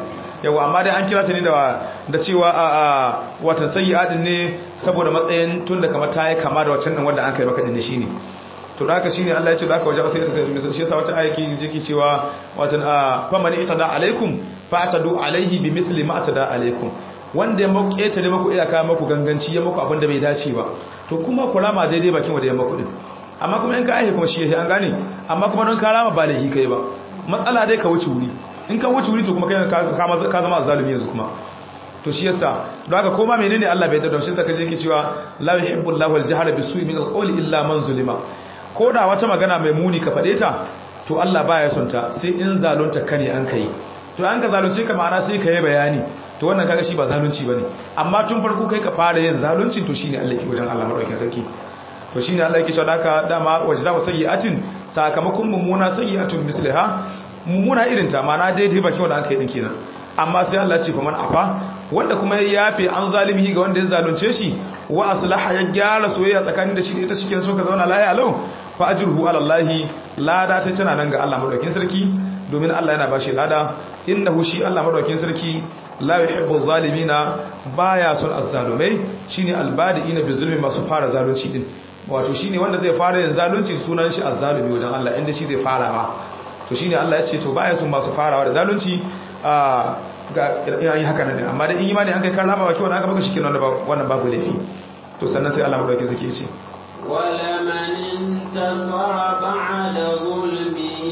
yawa amma dai an kira ta ne da da cewa a a watan sayyi'atin ne saboda matsayin tun da kamar ta yi kama da waccan din wanda an kai maka din shine to da haka shine Allah ya ce da haka waje sai ta sai shi yasa wata ayaki jiki cewa watan a fa man itada alaikum fa atadu alaihi bi misli ma atada alaikum wanda ya muku ƙetare muku iyaka muku ganganci ya muku abin da bai dace ba to kuma ku rama daidai bakin wanda ya muku din amma kuma in ka aihe kuma shi yake an gane amma kuma don ka rama ba laifi kai ba matsala dai ka wuce wuri in ka wuce wuri to kuma kai ka zama zalimi yanzu kuma to shi yasa don haka koma menene Allah bai daddaushe saka je ki cewa la yuhibbu Allahu al-jahra bisu'i min al-qawli illa man zulima ko da wata magana mai muni ka fade ta to Allah baya son ta sai in zalunta kane an kai to an ka zalunce ka ma'ana sai ka yi bayani to wannan kaga shi ba zalunci bane amma tun farko kai ka fara yin zalunci to shine Allah ke wajen Allah madaukakin sarki to shine Allah yake cewa haka dama wajda wa sayyi'atin sakamakon mummuna sayyi'atun misliha mummuna irin ta ma'ana daidai baki wanda aka yi din kenan amma sai Allah ya ce fa man afa wanda kuma ya yafe an zalimi ga wanda ya zalunce shi wa aslaha ya gyara soyayya tsakanin da shi da ita shike so ka zauna lafiya lau fa ajruhu ala Allah lada ta tana nan ga Allah madaukakin sarki domin Allah yana bashi lada innahu shi Allah madaukakin sarki la yuhibbu zalimina baya son azzalumai shine albadiina bizulmi masu fara zalunci din wato shine wanda zai fara yin zalunci sunan shi azzalumi wajen Allah inda shi zai fara ba to shine Allah ya ce to baya son masu farawa da zalunci a ga yayi haka ne amma da in imani an kai karama baki wannan aka baka shikenan wannan babu laifi to sannan sai Allah madauki zake ce ولمن انتصر بعد ظلمه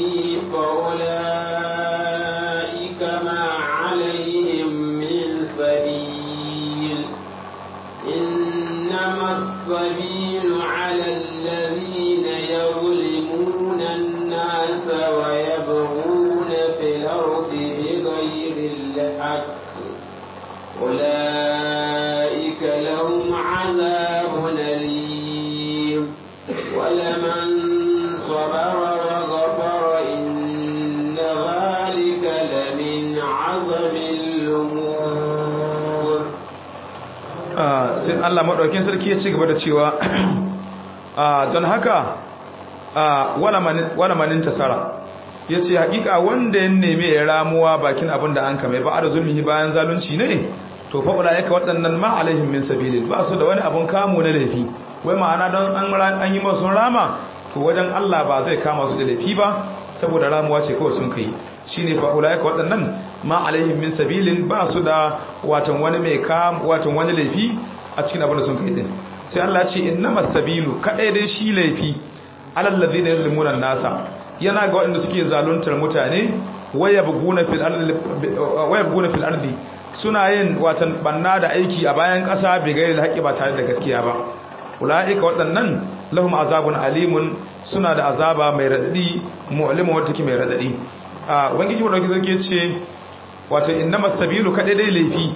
فأولئك ما عليهم من سبيل إنما السبيل على الذين يظلمون الناس ويبغون في الأرض بغير الحق أولئك لهم عذاب أليم ولمن صبر وغفر إن ذلك لمن عظم الأمور sai Allah madaukakin sarki ya ci gaba da cewa don haka wala manin tasara ya ce hakika wanda ya neme ya ramuwa bakin abin da an kame ba a da zulmihi bayan zalunci ne to fa'ula yaka waɗannan ma alaihim min sabilin ba su da wani abun kamo na laifi wai ma'ana don an yi masu rama to wajen Allah ba zai kama su da laifi ba saboda ramuwa ce kawai sun kai shi ne fa'ula yaka waɗannan ma alaihim min sabilin ba su da watan wani mai kam watan wani laifi a cikin abin da sun kai din sai Allah ce innamas sabilu kadai dai shi laifi alal ladina yazlimuna nasa yana ga waɗanda suke zaluntar mutane waya buguna fil ardi waya buguna fil ardi suna yin watan banna da aiki a bayan ƙasa bai gairi da haƙi ba tare da gaskiya ba ula'ika waɗannan lahum azabun alimun suna da azaba mai radadi mu'limu wata take mai radadi a wangiji wanda kike ce wato innamas sabilu kadai dai laifi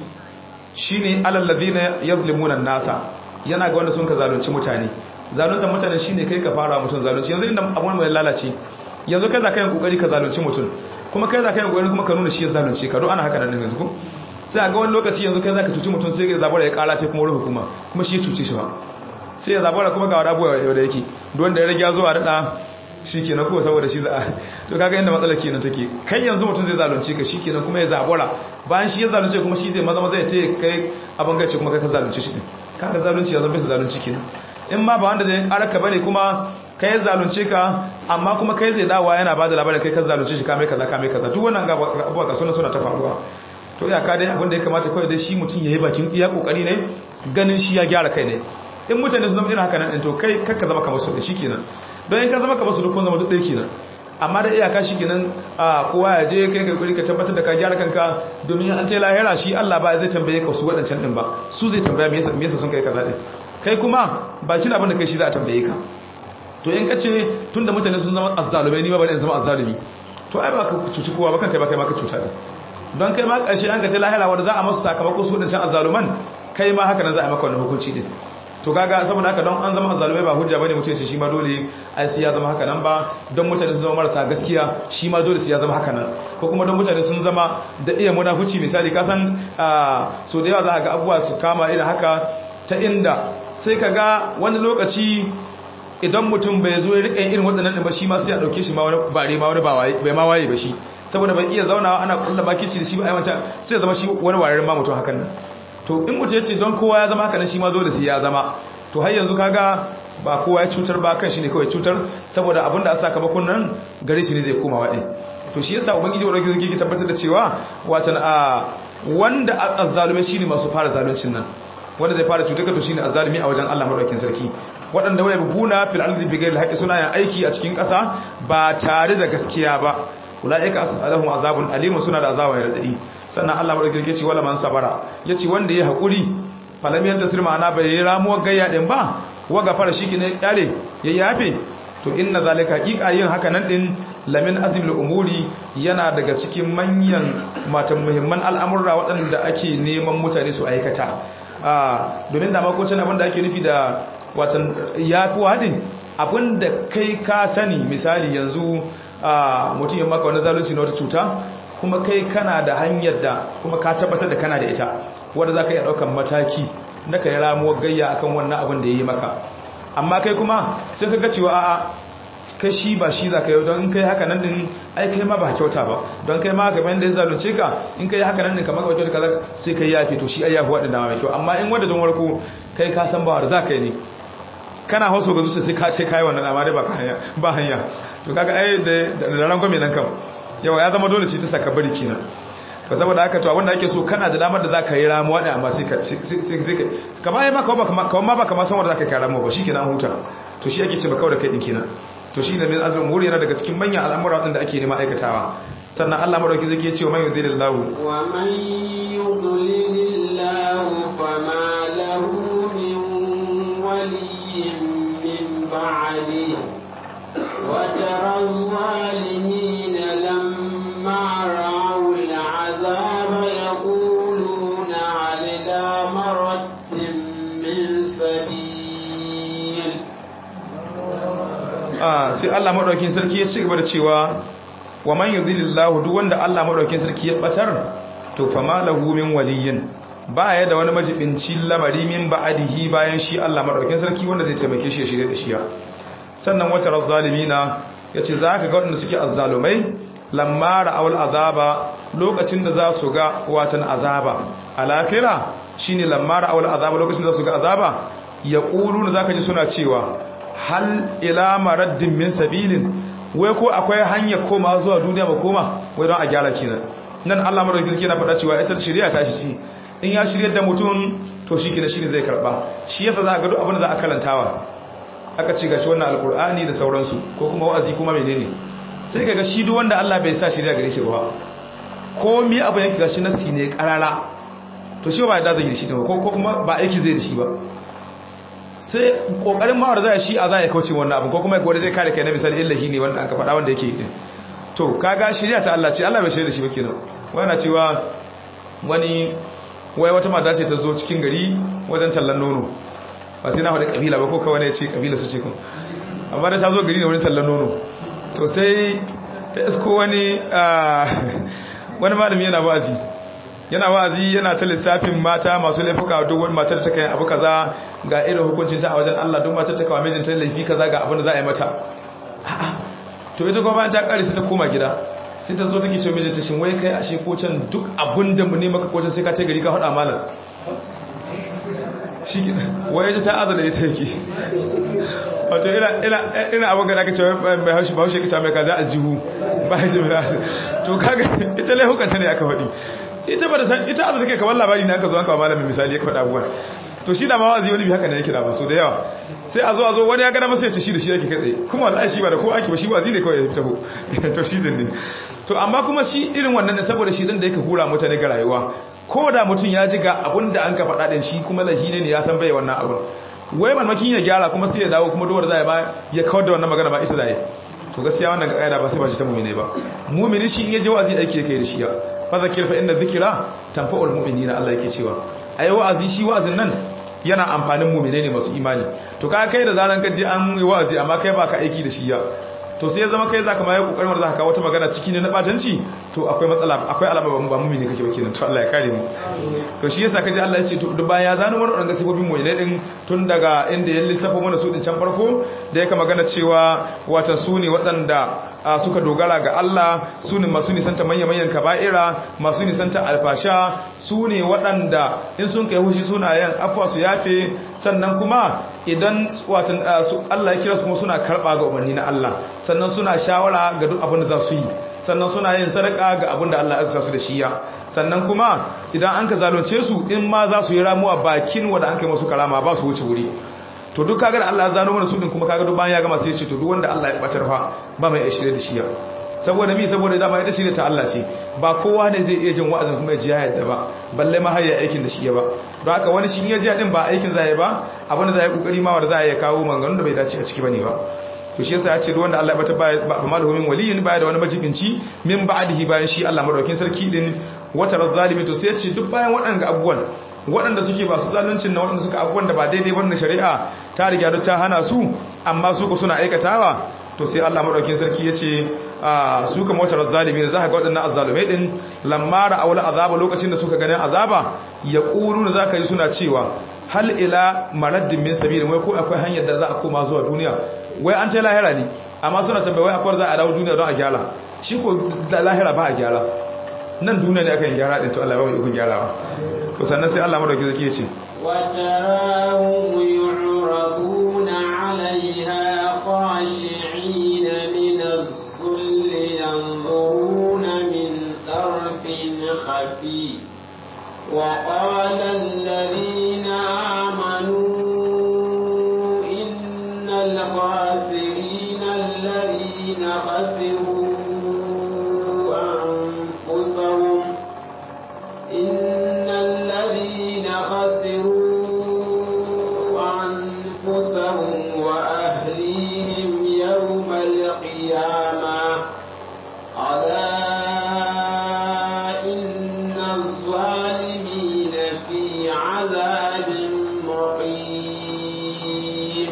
shine alal ladina yazlimuna nasa yana ga wanda sun ka zalunci mutane zaluntar mutane shine kai ka fara mutum zalunci yanzu inda abun mai lalace yanzu kai za ka yi kokari ka zalunci mutum kuma kai za ka yi kokari kuma ka nuna shi ya zalunci ka don ana haka nan yanzu ko sai a ga wani lokaci yanzu kai za ka cuci mutum sai ya zabara ya kara ce kuma ruhu kuma kuma shi cuci shi ba sai ya zabara kuma ga wani abuwa yau da yake don da ya rage zuwa daɗa shi kenan kuma saboda shi za a to kaga inda matsalar kenan take kai yanzu mutum zai zalunci ka shi kenan kuma ya zabara bayan shi ya zalunce kuma shi zai maza maza ya taya kai abin gace kuma kai ka zalunci shi kaga zalunci yanzu bai zalunci kenan in ma ba wanda zai ƙara ka bane kuma kai zalunce ka amma kuma kai zai dawa yana ba da labarin kai ka zalunce shi kame kaza kame kaza duk wannan abuwa ka suna suna ta faruwa to ya ka dai abinda ya kamata kawai dai shi mutum ya yi bakin iya kokari ne ganin shi ya gyara kai ne in mutane su zama irin haka nan to kai kakka zama kamar su da shi kenan don in ka zama kamar su duk kun zama duk ɗaya kenan amma da iyaka shi kenan a kowa ya je kai kai ka tabbatar da ka gyara kanka domin an ta lahira shi Allah ba zai tambaye ka su waɗancan din ba su zai tambaya me yasa me yasa sun kai kaza din kai kuma bakin abin da kai shi za a tambaye ka to in ka ce tun da mutane sun zama azzalumai ni ma bari in zama azzalumi to ai ba ka cuci kowa ba kan kai ba kai ma ka cuta ne don kai ma ƙarshe an ka ce lahira wanda za a masu sakamako su wadancan azzaluman kai ma haka nan za a maka wannan hukunci din to kaga saboda haka don an zama azzalumai ba hujja bane mutum ce shi ma dole ai sai ya zama haka nan ba don mutane sun zama marasa gaskiya shi ma dole sai ya zama haka nan ko kuma don mutane sun zama da iya munafuci misali ka san so da yawa za ka ga abubuwa su kama irin haka ta inda sai ka ga wani lokaci idan mutum bai zo ya rika irin waɗannan ɗin ba shi ma sai a ɗauke shi ma wani bare ma wani bai ma waye ba shi saboda bai iya zaunawa ana kulla bakici da shi ba ai wancan sai ya zama shi wani wararin ma mutum hakan nan to in mutum ya ce don kowa ya zama haka nan shi ma dole sai ya zama to har yanzu kaga ba kowa ya cutar ba kan shi ne kawai cutar saboda abin da a sakamakon nan gare shi ne zai koma waɗin to shi yasa ubangiji wa rage zai tabbatar da cewa watan a wanda azzalume shine masu fara zaluncin nan wanda zai fara cutar ka to shine azzalumi a wajen Allah madaukakin sarki waɗanda waya buguna fil ardi bighayri haqqi suna yin aiki a cikin ƙasa ba tare da gaskiya ba ulaika as'alahum azabun alim suna da azaba radadi sannan Allah madaukakin sarki ce wala man sabara yace wanda ya hakuri falam yantasir ma'ana bai yi ramuwar gayya din ba waga fara shi ne kyale ya yafe to inna zalika haqiqa yin haka nan din lamin azimul umuri yana daga cikin manyan matan muhimman al'amurra waɗanda ake neman mutane su aikata a domin da makocin abinda ake nufi da watan yafi wadin abinda kai ka sani misali yanzu a mutum ya maka wani zalunci na wata cuta kuma kai kana da hanyar da kuma ka tabbatar da kana da ita wanda za ka iya ɗaukan mataki na ka yi ramuwar gayya akan wannan abin da ya yi maka amma kai kuma sai ka ga cewa a'a kai shi ba shi za ka yi don kai haka nan din ai kai ma ba kyauta ba don kai ma gaban da ya zalunce ka in kai haka nan din kamar ga kaza sai kai yafi to shi ai yafi waɗanda mai kyau amma in wanda don warko kai ka san ba za ka yi ne kana hausa ga zuciya sai ka ce kai wannan amma dai ba hanya ba hanya to kaga ai da da rangwame nan kam yawa ya zama dole shi ta saka bari kenan ba saboda haka to abinda ake so kana da damar da zaka yi ramu wada amma sai ka sai ka kamar ai ma kawai ba kawai ma ba kamar san wanda zaka kai ramu ba shikenan huta to shi ake ce ba kawai da kai din kenan to shine min azrul umuri yana daga cikin manyan al'amura wadanda ake nema aikatawa sannan Allah madauki zai ke cewa man yudilillahu wa man yudlilillahu fama lahu min waliyyin min ba'di wa tara az-zalimin lamma ra'u al-'azaba yaquluna 'ala maradin min sabil sai Allah madaukin sarki ya ci gaba da cewa wa man yudhilillahu duk wanda Allah madaukin sarki ya batar to fama lahu min waliyyin baya da wani majibinci lamari min ba'dihi bayan shi Allah madaukin sarki wanda zai taimake shi ya shirye da shi sannan wata razzalimina yace zaka ga wanda suke azzalumai lamma ra'awul azaba lokacin da za su ga watan azaba alakira shine lamma ra'awul azaba lokacin da za su ga azaba yaquluna zaka ji suna cewa hal ila maraddin min sabilin wai ko akwai hanya koma zuwa duniya ba koma wai don a gyara kenan nan Allah madaukakin sarki yana faɗa cewa ita shari'a ta shi in ya shiryar da mutum to shi kenan shine zai karba shi yasa za ka ga duk abin da za a karantawa aka ce gashi wannan alkur'ani da sauransu ko kuma wa'azi kuma menene sai kaga shi duk wanda Allah bai sa shari'a gare shi ba ko mi abu yake gashi nasi ne karara to shi ba da zai yi shi ko kuma ba aiki zai da shi ba sai kokarin mawar za a shi a za a kauce wannan abu ko kuma wanda zai kare kai na misali illahi ne wanda an ka faɗa wanda yake yi to kaga shari'a ta Allah ce Allah bai shirya da shi ba kenan wana cewa wani wai wata mata ce ta zo cikin gari wajen tallan nono ba sai na faɗi kabila ba ko kawai ne ce kabila su ce kun amma da ta zo gari ne wurin tallan nono to sai ta isko wani wani malami yana wa'azi yana wa'azi yana ta lissafin mata masu laifuka duk wani matar ta kai abu kaza ga irin hukuncin ta a wajen Allah duk matar ta kawo mijinta laifi kaza ga abin da za a yi mata to ita kuma bayan ta kare sai ta koma gida sai ta zo take ce mijinta shin wai kai ashe ko can duk abin da mu ne maka ko can sai ka ta gari ka hada malam shi wai ita ta azala ita yake wato ina ina ina abin da aka ce mai haushi ba haushi kita mai kaza aljihu ba shi mai to kaga ita laihukanta ne aka faɗi ita ba da san ita azu take kamar labari ne aka zo aka malamin misali ya faɗa abubuwan to shi da ma wazi wani bi haka ne yake da ba so da yawa sai a zo a zo wani ya gana masa ya ce shi da shi yake kai kuma wallahi shi ba da ko ake ba shi wazi ne kawai ya taho to shi din ne to amma kuma shi irin wannan ne saboda shi din da yake hura mutane ga rayuwa ko da mutum ya ji ga abun da an ka faɗa din shi kuma lahi ne ya san bai wannan abun wai mamakin ya gyara kuma sai ya dawo kuma dole zai ba ya kawar da wannan magana ba isa zai to gaskiya wannan kaida ba sai ba shi ta mu'mini ba mu'mini shi in ya ji wazi aiki yake da shi ya fa zakir fa inna dhikra tanfa'ul mu'minina Allah yake cewa ai wa'azi shi wa'azin nan yana amfanin mu'mine ne masu imani to ka kai da zaran ka je an yi wa'azi amma kai baka aiki da shi ya to sai ya zama kai zaka mai kokarin wanda zaka kawo wata magana ciki ne na batanci to to akwai matsala akwai alama ba mumini kake ba kenan to Allah ya kare mu to shi yasa kaji Allah ya ce to duk bayan ya zano mana wannan sifofin mu ne din tun daga inda ya lissafa mana su din can farko da yake magana cewa wata su ne waɗanda suka dogara ga Allah su ne masu nisanta manya-manyan kaba'ira masu nisanta alfasha su ne waɗanda in sun kai hushi sunayen afuwa su yafe sannan kuma idan watan Allah ya kira su kuma suna karɓa ga umarni na Allah sannan suna shawara ga duk abin da za su yi sannan suna yin sadaka ga abin da Allah ya su da shiya sannan kuma idan an ka zalunce su in ma za su yi ramuwa bakin wanda an kai masu karama ba su wuce wuri to duk kaga da Allah ya zano mana su din kuma kaga duk bayan ya gama sai ya ce to duk wanda Allah ya batar fa ba mai shirye da shiya saboda mi saboda dama ita shirye ta Allah ce ba kowa ne zai iya jin wa'azin kuma ya ji ya yadda ba balle ma har ya aikin da shiya ba don haka wani shi ya ji din ba aikin zai ba abin da zai kokari ma wanda zai kawo maganganun da bai dace a ciki bane ba to shi yasa ya ce wanda Allah ya bata ba malahu min waliyin baya da wani majibinci min ba'dihi bayan shi Allah madaukin sarki din wata razzalimi to sai ya ce duk bayan waɗannan abubuwan waɗanda suke ba su zaluncin na waɗanda suka abubuwan da ba daidai ba shari'a ta riga da ta hana su amma su ku suna aikatawa to sai Allah madaukin sarki ya ce su kama wata razzalimi da za ka ga waɗannan azzalumai din lamma ra'awul azaba lokacin da suka ganin azaba ya ƙuru da za ka yi suna cewa hal ila maraddin min sabil wai ko akwai hanyar da za a koma zuwa duniya wai an ta lahira ne amma suna tambaye wai akwai za a dawo duniya don a gyara shi ko lahira ba a gyara nan duniya ne aka yi gyara din to Allah ya ba mu ikon gyarawa to sannan sai Allah madauki zaki yace وتراهم يعرضون عليها خاشعين من الذل ينظرون من طرف خفي وقال الذين آمنوا إن الخاسرين الذين خسروا أنفسهم إن الذين خسروا أنفسهم وأهليهم يوم القيامة ألا إن الظالمين في عذاب مقيم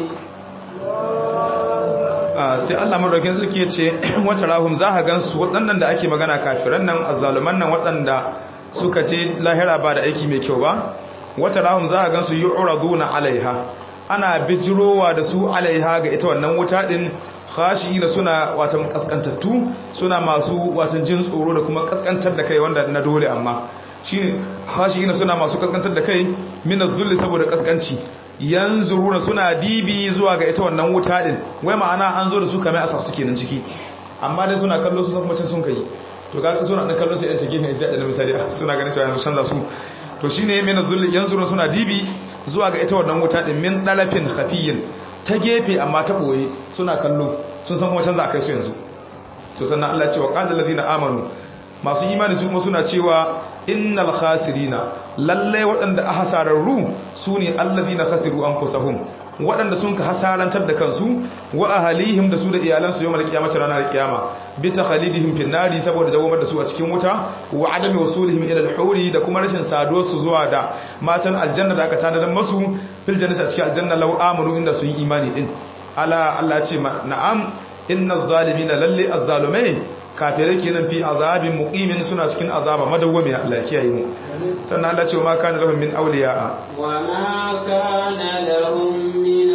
sai Allah madaukakin sarki yace wata rahum za ka gansu waɗannan da ake magana kafiran nan azzaluman nan waɗanda suka je lahira ba da aiki mai kyau ba wata rahum za ka gansu yu'raduna alaiha ana bijirowa da su alaiha ga ita wannan wuta din khashiyina suna watan kaskantattu suna masu watan jin tsoro da kuma kaskantar da kai wanda na dole amma shine khashiyina suna masu kaskantar da kai min az-zulli saboda kaskanci yanzuruna suna dibi zuwa ga ita wannan wuta din wai ma'ana an zo da su kamar asa suke nan ciki amma dai suna kallo su kuma can sun kai to ga suna dan kallon ta yan ta gefen izza da misali suna ganin cewa yanzu canza su to shine min az-zulli yanzuruna suna dibi zuwa ga ita wannan wuta din min dalafin khafiyin ta gefe amma ta boye suna kallo sun san kuma canza akai su yanzu to sannan Allah ya ce wa qala allazina amanu masu imani su kuma suna cewa innal khasirina lalle waɗanda a hasararru su ne allazina khasiru anfusahum waɗanda sun ka hasarantar da kansu wa ahalihim da su da iyalansu yawmal qiyamati ranar qiyama bi takhalidihim fin nari saboda dawamar da su a cikin wuta wa adami wasulihim ila al-huri da kuma rashin saduwar su zuwa da matan aljanna da aka tanadar masu fil jannati a cikin aljanna law amanu inda su yi imani din ala Allah ce na'am innaz zalimina lalle azzalumai kafirai kenan fi azabin muqimin suna cikin azaba madawwami Allah ya kiyaye mu sannan Allah ce ma kana lahum min awliya wa ma kana lahum min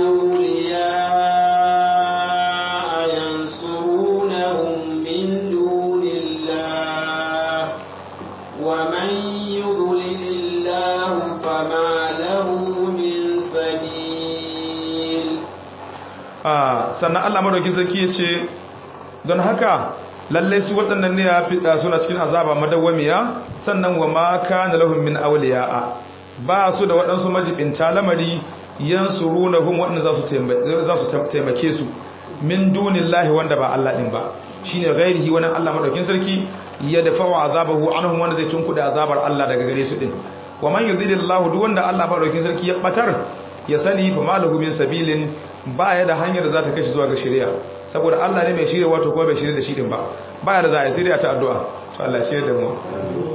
awliya yansurunahum min dunillah wa man yudlilillahu fama lahu min sabil ah sannan Allah madaukin sarki yace don haka lalle su waɗannan ne ya fiɗa suna cikin azaba madawwamiya sannan wa ma kana lahum min awliya'a ba su da waɗansu majibinta lamari yansurunahum waɗanda za su za su taimake su min dunillahi wanda ba Allah din ba shine ghairihi wani Allah madaukin sarki ya dafa wa azabahu anhum wanda zai tunkuda azabar Allah daga gare su din wa man yudhilillahu duk wanda Allah madaukin sarki ya batar ya sani fa malahu min sabilin ba ya da hanyar da za ta kai shi zuwa ga shari'a saboda Allah ne mai shirya wato kuma bai shirya da shi din ba ba ya da za a yi shirya ta addu'a to Allah shirya da mu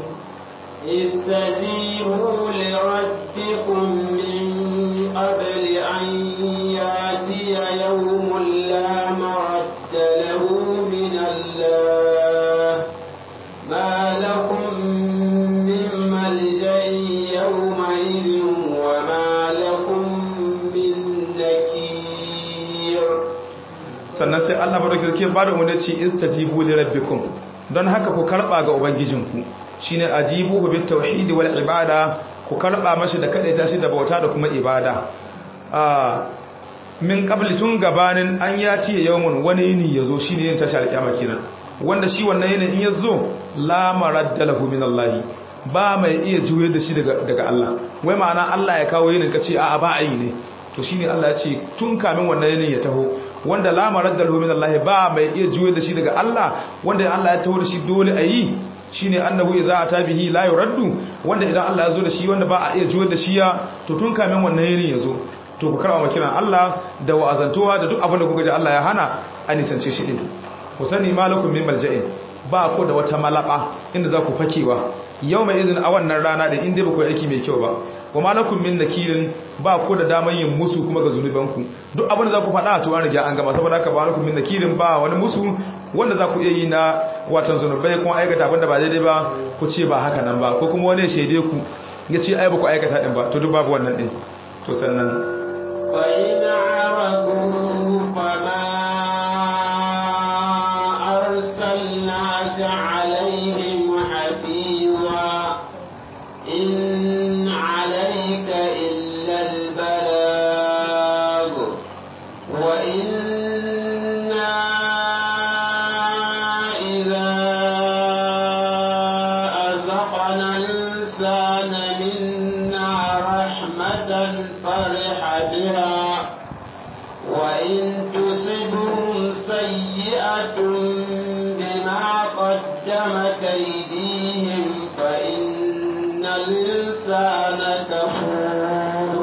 استجيبوا لربكم من قبل أن ياتي يوم لا مرد له من الله ما sannan sai Allah madauki sarki ba da umarni ce istajibu li rabbikum don haka ku karba ga ubangijinku shine ajibuhu bit tauhid wal ibada ku karba mashi da kadaita shi da bauta da kuma ibada a min qabli tun gabanin an yati yawmun wani yini yazo shine yin tashar kiyama kenan wanda shi wannan yini in yazo la maradda lahu min Allah ba mai iya juye da shi daga daga Allah wai ma'ana Allah ya kawo yinin kace a'a ba ayi ne to shine Allah ya ce tun kamin wannan yinin ya taho wanda la maradda lahu min Allah ba mai iya juye da shi daga Allah wanda Allah ya taho da shi dole ayi shine annahu idza ata bihi la yuraddu wanda idan Allah ya zo da shi wanda ba a iya juye da shi ya to tun kamin wannan yinin ya zo to ku karɓa makiran Allah da wa'azantowa da duk abin da kuka ji Allah ya hana a nisance shi din ku sani malakum min malja'in ba ku da wata malaba inda za ku fakewa yau mai izin a wannan rana da inda ba ku aiki mai kyau ba wa malakum min nakirin ba ku da damar yin musu kuma ga zunubanku duk abin da za ku faɗa to an riga an gama saboda haka malakum min nakirin ba wani musu wanda za ku iya yi na watan zunubai kuma aikata abin da ba daidai ba ku ce ba haka nan ba ko kuma wani ya shaide ku ya ce ai ba ku aikata din ba to duk babu wannan din to sannan فإن عرضوا فما أرسلناك عليهم حفيظا إن عليك إلا البلاغ وإنا إذا أذقنا الإنسان منا رحمة فرح بها وإن تصبهم سيئة بما قدمت أيديهم فإن الإنسان كفور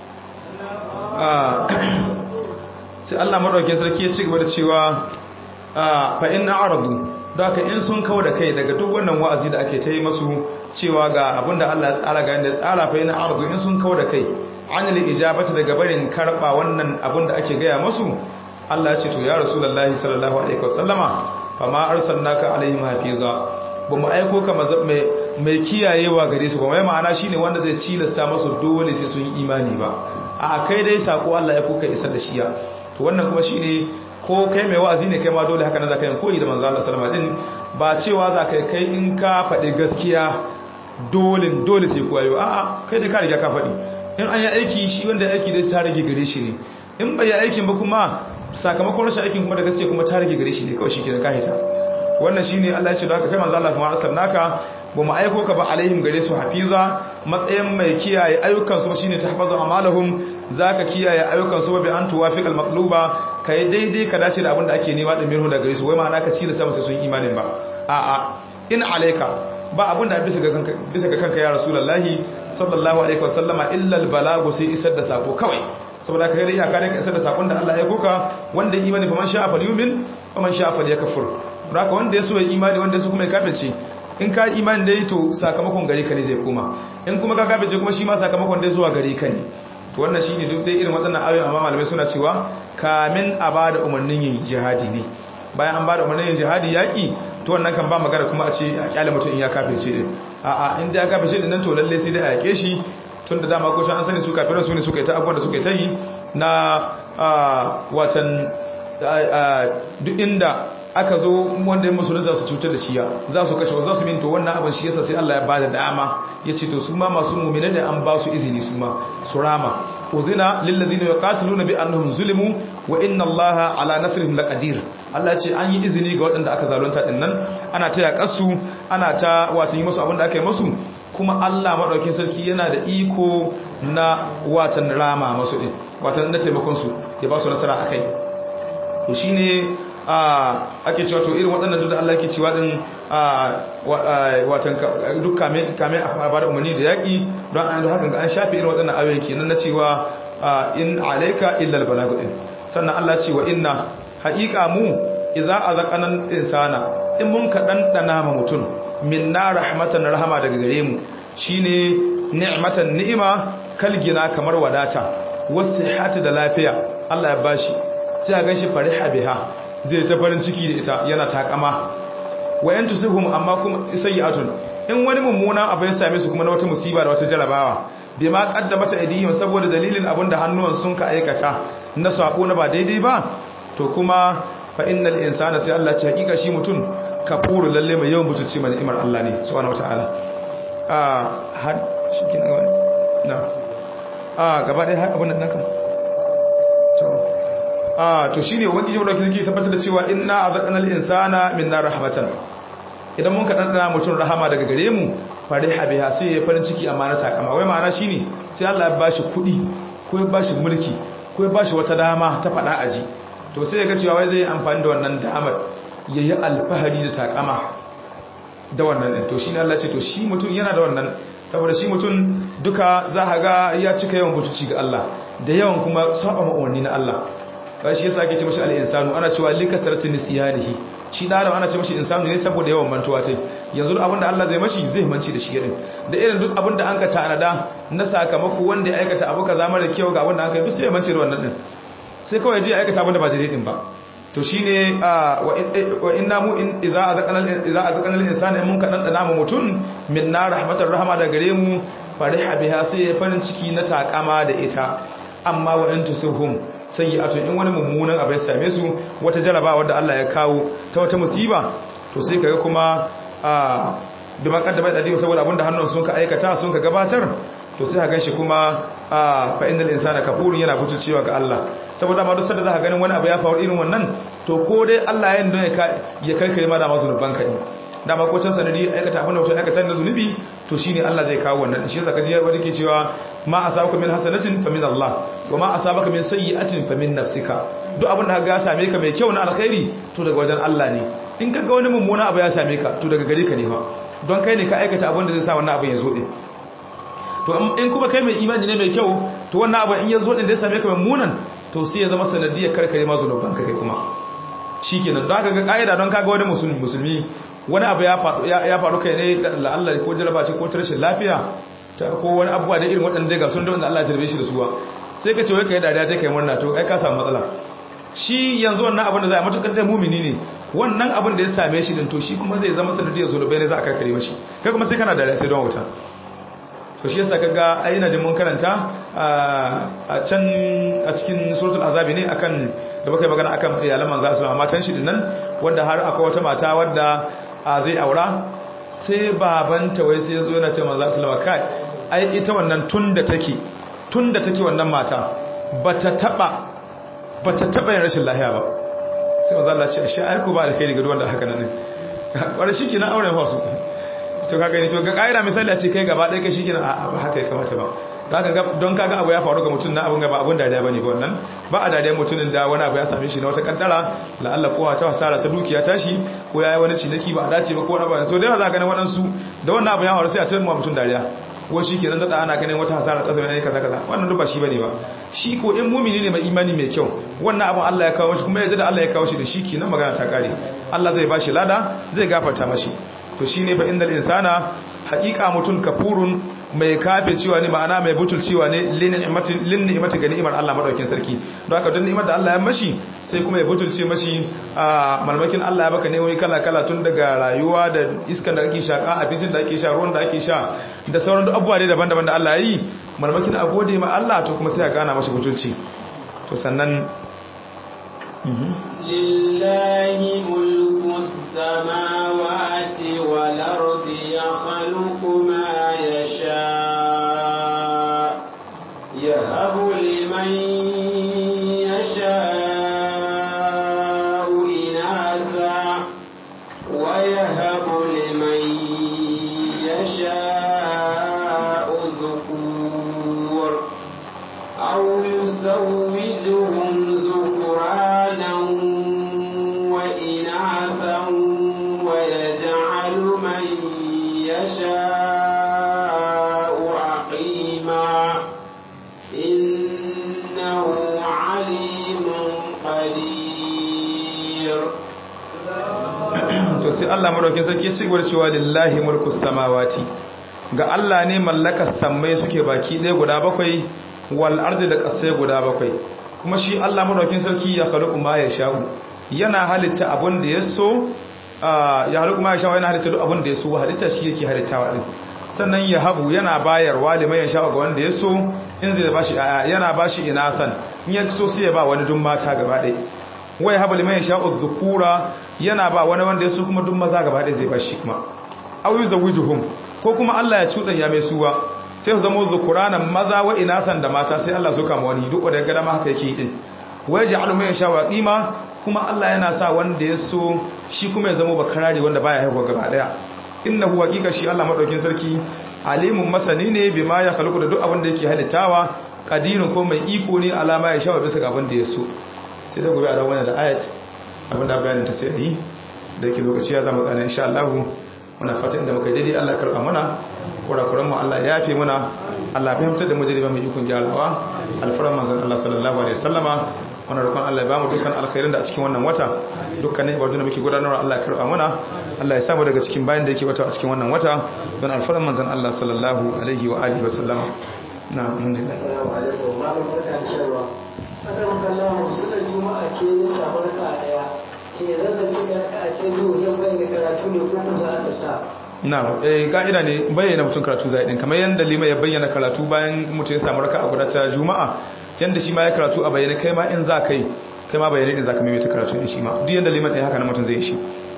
sai Allah madaukakin sarki ya ci gaba da cewa fa in a'radu da haka in sun kawo da kai daga duk wannan wa'azi da ake ta yi masu cewa ga abinda Allah ya tsara ga yanda ya tsara fa in a'radu in sun kawo da kai anil ijabati daga barin karba wannan abin da ake gaya masu Allah ya ce to ya rasulullahi sallallahu alaihi wasallama fa ma arsalnaka alaihim hafiza ba mu aiko ka mai mai kiyayewa gare su ba mai ma'ana shine wanda zai cilasta masu dole sai sun yi imani ba a kai dai sako Allah ya kuka isar da shiya to wannan kuma shine ko kai mai wa'azi ne kai ma dole haka nan zaka yi koyi da manzo Allah sallallahu alaihi wasallam din ba cewa zaka kai in ka faɗi gaskiya dole dole sai koyo a'a kai dai ka riga ka faɗi in an yi aiki shi wanda aiki dai ta rage gare shi ne in bai yi aikin ba kuma sakamakon rashin aikin kuma da gaske kuma ta rage gare shi ne kawai shi ke da kahita wannan shine Allah ya ce da haka kai manzo Allah kuma arsalnaka ba mu aiko ka ba alaihim gare su hafiza matsayin mai kiyaye ayyukan su shine tahfazu amalahum zaka kiyaye ayyukan su bi an tuwafiqal maqluba kai daidai ka dace da abin da ake nema da mirhu da gare su wai ma'ana ka ci da sama sai sun imanin ba a'a in alayka ba abin da bisa ga kanka bisa ga kanka ya rasulullahi sallallahu alaihi wasallama illa albalagu sai isar da sako kawai saboda ka gari iyaka da ka isar da sakon da Allah ya koka wanda imani fa man sha'a falyumin wa man sha'a falyakfur haka wanda ya so ya imani wanda ya so kuma ya kafirce in ka imani dai to sakamakon gare ka ne zai koma in kuma ka kafirce kuma shi ma sakamakon dai zuwa gare ka ne to wannan shine duk dai irin waɗannan ayoyi amma malamai suna cewa kamin a bada umarnin yin jihadi ne bayan an bada umarnin yin jihadi yaki to wannan kan ba magana kuma a ce a kyale mutum in ya kafirce din a'a in da ya kafirce din nan to lalle sai dai a yake shi tun da dama ko shan an sani su kafiran su ne suka yi ta abubuwan da suka yi ta yi na watan duk inda aka zo wanda ya musulun za su cutar da shiya za su kashe za su minto wannan abin shi yasa sai Allah ya bada dama ya ce to su ma masu mumina ne an ba su izini su ma su rama uzina lillazina yuqatiluna bi annahum zulimu wa inna Allaha ala nasrihim laqadir Allah ce an yi izini ga waɗanda aka zalunta din nan ana ta yaƙasu ana ta wato yi musu abin da aka yi musu kuma Allah madaukakin sarki yana da iko na watan rama masu din watan na taimakon su ya ba su nasara akai to shine ake cewa to irin waɗannan duk da Allah yake cewa din watan duk kame kame a bada umarni da yaƙi don an haka an shafe irin waɗannan ayoyi kenan na cewa in alayka illa albalagu din sannan Allah ce wa inna haqiqa mu idza azaqana insana in mun ka dandana ma mutum minna rahmatan rahama daga gare mu shine ni'matan ni'ima kalgina kamar wadata wasihhati da lafiya Allah ya bashi sai a ganshi fariha biha zai ta farin ciki da ita yana takama wayan tusihum amma kuma sayyi'atun in wani mummuna abu ya same su kuma na wata musiba da wata jarabawa bai ma kaddamata aidihim saboda dalilin abin da hannuwan sun ka aikata na sabo na ba daidai ba to kuma fa innal insana sai Allah ce hakika shi mutum kafuru lalle mai yawan mutunci mai ni'imar Allah ne subhanahu wataala a har shi kin ga na a gaba dai har abun nan kan to a to shine ubangiji mu dauki zaki tabbatar da cewa inna azaqnal insana minna rahmatan idan mun ka dandana mutum rahama daga gare mu fariha biha sai ya farin ciki amma na takama wai ma'ana shine sai Allah ya bashi kuɗi ko ya bashi mulki ko ya bashi wata dama ta faɗa aji to sai ya ga cewa wai zai amfani da wannan damar yayi alfahari da takama da wannan din to shine Allah ce to shi mutum yana da wannan saboda shi mutum duka za ka ga ya cika yawan butuci ga Allah da yawan kuma saba ma'auni na Allah ba shi yasa ake ce mashi al-insanu ana cewa likasarati nisyanihi shi da ana ce mashi insanu ne saboda yawan mantuwa tai yanzu duk abinda Allah zai mashi zai manci da shi din da irin duk abinda an ka tanada na sakamako wanda ya aikata abu kaza mara kyau ga abinda an kai duk sai ya manci da wannan din sai kawai je ya aikata abinda ba daidai din ba to shine wa inna mu in idza azaqana idza azaqana al-insana mun ka dan dana mu mutun minna rahmatar rahama da gare mu fariha biha sai ya farin ciki na takama da ita amma wa in tusihum sayyi'atu in wani mummunan abu ya same su wata jaraba wanda Allah ya kawo ta wata musiba to sai kaga kuma a bi maqaddama da dadi saboda abinda hannun sun ka aikata sun ka gabatar to sai ka ganshi kuma a fa innal insana kafurun yana cewa ga Allah saboda ma duk sanda zaka ganin wani abu ya faru irin wannan to ko dai Allah ya yanda ya kai kai ma da masu ruban ka ne da ma ko can sanadi aikata abin da mutum aikata na zunubi to shine Allah zai kawo wannan shi yasa kaji wani ke cewa ma asabaka min hasanatin fa min Allah wa ma asabaka min sayyi'atin fa min nafsika duk abin da ka same ka mai kyau na alkhairi to daga wajen Allah ne in kaga wani mummuna abu ya same ka to daga gare ka ne fa don kai ne ka aikata abin da zai sa wannan abin ya zo din to in kuma kai mai imani ne mai kyau to wannan abin in ya zo din da ya same ka mummunan to sai ya zama sanadiyar karkare ma zunuban ka kai kuma shikenan don haka ga kaida don kaga wani musulmi musulmi wani abu ya faru kai ne da la'allah ko jaraba ce ko rashin lafiya ko wani abubuwa da irin waɗanda ga sun da wanda Allah ya jarbe shi da suwa sai ka ce wai kai dariya ta kai murna to ai ka samu matsala shi yanzu wannan abin da za a matukar da mumini ne wannan abin da ya same shi din to shi kuma zai zama sanadiyar zunubai ne za a karkare mashi kai kuma sai kana dariya ta don wuta to shi yasa kaga ai ina jin mun karanta a can a cikin suratul azabi ne akan da baka magana akan iyalan manzo sallallahu alaihi matan shi dinnan wanda har akwai wata mata wadda zai aura sai babanta wai sai yazo yana ce manzo sallallahu alaihi kai ai ita wannan tunda take tunda take wannan mata bata taba bata taba yin rashin lafiya ba sai manzo Allah ya ce shi ai ko ba da kai ga wanda haka nan ne wanda shi kina aure fa su to kaga ni to ga kaira misali a ce kai gaba ɗaya kai shi kina a ba haka ya kamata ba don kaga abu ya faru ga mutum na abun ga ba abun dariya bane ba wannan ba a dariya mutumin da wani abu ya same shi na wata kaddara la'alla kowa ta hasara ta dukiya tashi ko yayi wani ciniki ba a dace ba ko wani ba so da yawa za ka ganin waɗansu da wannan abu ya faru sai a tayar mutum dariya ko shi kenan da ana ganin wata hasara ta zama kaza kaza wannan duk ba shi bane ba shi ko in mumini ne mai imani mai kyau wannan abun Allah ya kawo shi kuma yadda da Allah ya kawo shi da shi kenan magana ta kare Allah zai bashi lada zai gafarta mashi to shine fa indal insana haqiqa mutun kafurun mai kafe cewa ne ma'ana mai butul cewa ne lin ni'imati ga ni'imar Allah madaukin sarki don haka don ni'imar da Allah ya mashi sai kuma ya butulce mashi a malmakin Allah ya baka ne wani kala kala tun daga rayuwa da iskan da ake shaka abincin da ake sha ruwan da ake sha da sauran abubuwa ne daban-daban da Allah ya yi malmakin a gode ma Allah to kuma sai ya gana mashi butulci to sannan lillahi mulku samawati wal ardi yakhluqu ma يشاء يهب لمن يشاء إناثا ويهب لمن يشاء ذكور أو يزوجهم ذكرانا وإناثا ويجعل من يشاء عقيما إنه عليم قدير to sai Allah madaukin sarki ya ci gaba da cewa lillahi mulku samawati ga Allah ne mallakar sammai suke baki ɗaya guda bakwai wal ardi da ƙasai guda bakwai kuma shi Allah madaukin sarki ya khluqu ma yasha'u yana halitta abun da ya so ya halittu ma ya sha yana halitta duk abin da ya so halitta shi yake halittawa din sannan ya habu yana bayarwa liman ya sha ga wanda ya so in zai bashi aya yana bashi inathan in ya so sai ya ba wani dun mata gaba ɗaya wai habu liman yasha'u dhukura yana ba wani wanda yaso kuma duk maza gaba ɗaya zai ba shi kuma aw yuzawijuhum ko kuma Allah ya cudan ya mai suwa sai su zama dhukuranan maza wa inasan da mata sai Allah so kama wani duk wanda ya ga dama haka yake din wai ja'alu man yasha'u qima kuma Allah yana sa wanda ya so shi kuma ya zama bakarare wanda baya haihuwa gaba daya innahu haqiqa shi Allah madaukin sarki alimun masani ne bima ya khalqu da duk abin da yake halittawa qadirun ko mai iko ne alama ya shawa bisa ga abin da ya so sai da gobe a ran da ayat abin da bayanin ta sai yi da yake lokaci ya zama tsana insha Allah muna fata inda muka daidai Allah karba mana kurakuran mu Allah ya yafe mana Allah fahimtar da mu jariba mai ikon gyarawa alfaran manzon Allah sallallahu alaihi wasallama wannan roƙon Allah ya bamu dukkan alkhairin da a cikin wannan wata dukkanin ibadu da muke gudanarwa Allah ya karba mana Allah ya samu daga cikin bayan da yake wata a cikin wannan wata don alfaran manzon Allah sallallahu alaihi wa alihi wasallama na mun da assalamu alaikum malam barka da sharwa akan kallon musulun juma'a ce ne ta barka daya ce zan da kika a ce biyu zan bayyana karatu ne ko kuma za a tsata na eh ka'ida ne bayyana mutum karatu zai din kamar yanda lima ya bayyana karatu bayan mutum ya samu raka'a guda ta juma'a yanda shi ma ya karatu a bayyane kai ma in za ka yi kai ma bayyane din za ka maimaita karatu din shi ma duk yanda liman ɗaya haka na mutum zai yi shi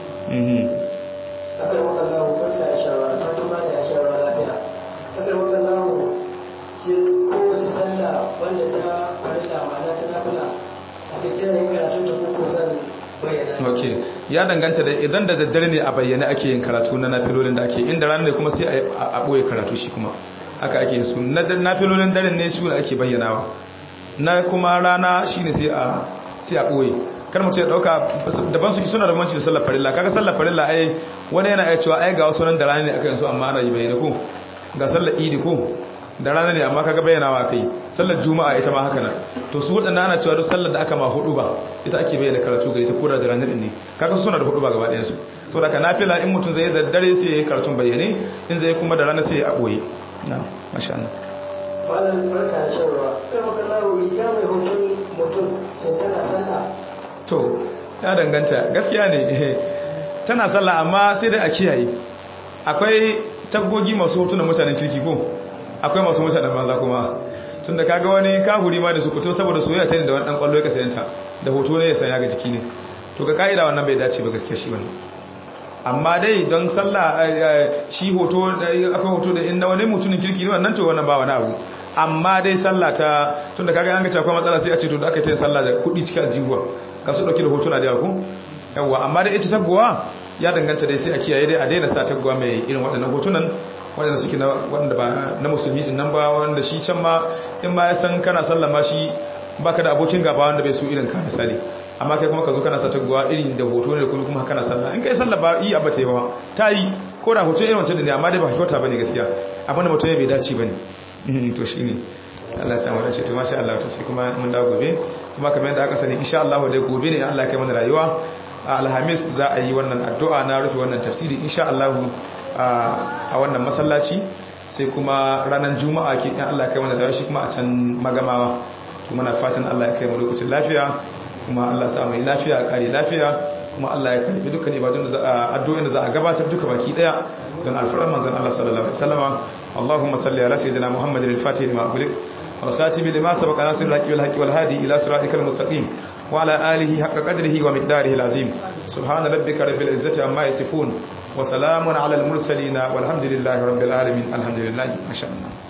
akan wakallahu barka da sharwa da fatan ba da ya sharwa lafiya akan wakallahu shi kowace sallah wanda ta farilla ma'ana ta nafila a kai kira yin karatun ta ko ko zan bayyana ok ya danganta da idan da daddare ne a bayyane ake yin karatu na nafilolin da ake inda rana ne kuma sai a ɓoye karatu shi kuma haka ake yin su na nafilolin daren ne su ne ake bayyanawa na kuma rana shi ne sai a ɓoye kar mutum ya ɗauka daban suke suna da manci da sallar farilla kaga sallar farilla ai wani yana iya cewa ai ga wasu nan da rana ne aka yin su amma ana yi bayyana ko ga sallar idi ko da rana ne amma kaga bayyanawa kai sallar juma'a ita ma haka nan to su waɗanda ana cewa duk sallar da aka ma hudu ba ita ake bayyana karatu ga ita koda da ranar ne kaga suna da hudu ba gaba ɗayan su saboda ka nafila in mutum zai da dare sai ya yi karatun bayyane in zai kuma da rana sai ya aboye na masha Allah malam barka da sharwa kai wakallahu riga mai hoton mutum sai tana sallah to ya danganta gaskiya ne tana sallah amma sai dai a kiyaye akwai tagogi masu hotunan mutanen kirki ko akwai masu mutanen banza kuma tun da kaga wani kahuri ma da su fito saboda soyayya sai da wani dan kwallo ya kasayanta da hoto ne ya sanya ga jiki ne to ga ka'ida wannan bai dace ba gaskiya shi wannan amma dai don sallah shi hoto akwai hoto da inda wani mutumin kirki ne wannan to wannan ba wani abu amma dai sallah ta tun da kaga an ga akwai matsala sai a ce to da aka yi sallah da kuɗi cikin jihuwa ka su dauki da hotuna da yawa yawa amma da ita taguwa ya danganta dai sai a kiyaye dai a daina sa taguwa mai irin waɗannan hotunan waɗanda suke na wanda ba na musulmi din nan ba wanda shi can ma in ma ya san kana sallah ma shi baka da abokin gaba wanda bai so irin ka misali amma kai kuma ka zo kana sa taguwa irin da hoto ne kuma kana sallah in kai sallah ba yi abba ta yi ba ta yi ko da hoto irin wancan da ne amma dai ba kyauta bane gaskiya abinda mutum ya bai dace bane to shine Allah ya samu dace to masha Allah to sai kuma mun dawo gobe kuma kamar yadda aka sani insha Allah dai gobe ne Allah ya kai mana rayuwa alhamis za a yi wannan addu'a na rufe wannan tafsiri insha Allah a wannan masallaci sai kuma ranar juma'a ke in Allah ya kai mana rayuwa shi kuma a can magamawa to muna fatan Allah ya kai mu lokacin lafiya kuma Allah ya sa mu lafiya kare lafiya kuma Allah ya karbi dukkan ibadun da za a addu'o'in da za a gabatar duka baki daya don alfarar manzon Allah sallallahu alaihi wasallama اللهم صل على سيدنا محمد الفاتح لما أغلق والخاتم لما سبق ناصر الحق والحق والهادي إلى صراطك المستقيم وعلى آله حق قدره ومقداره العظيم سبحان ربك رب العزة عما يصفون وسلام على المرسلين والحمد لله رب العالمين الحمد لله ما شاء الله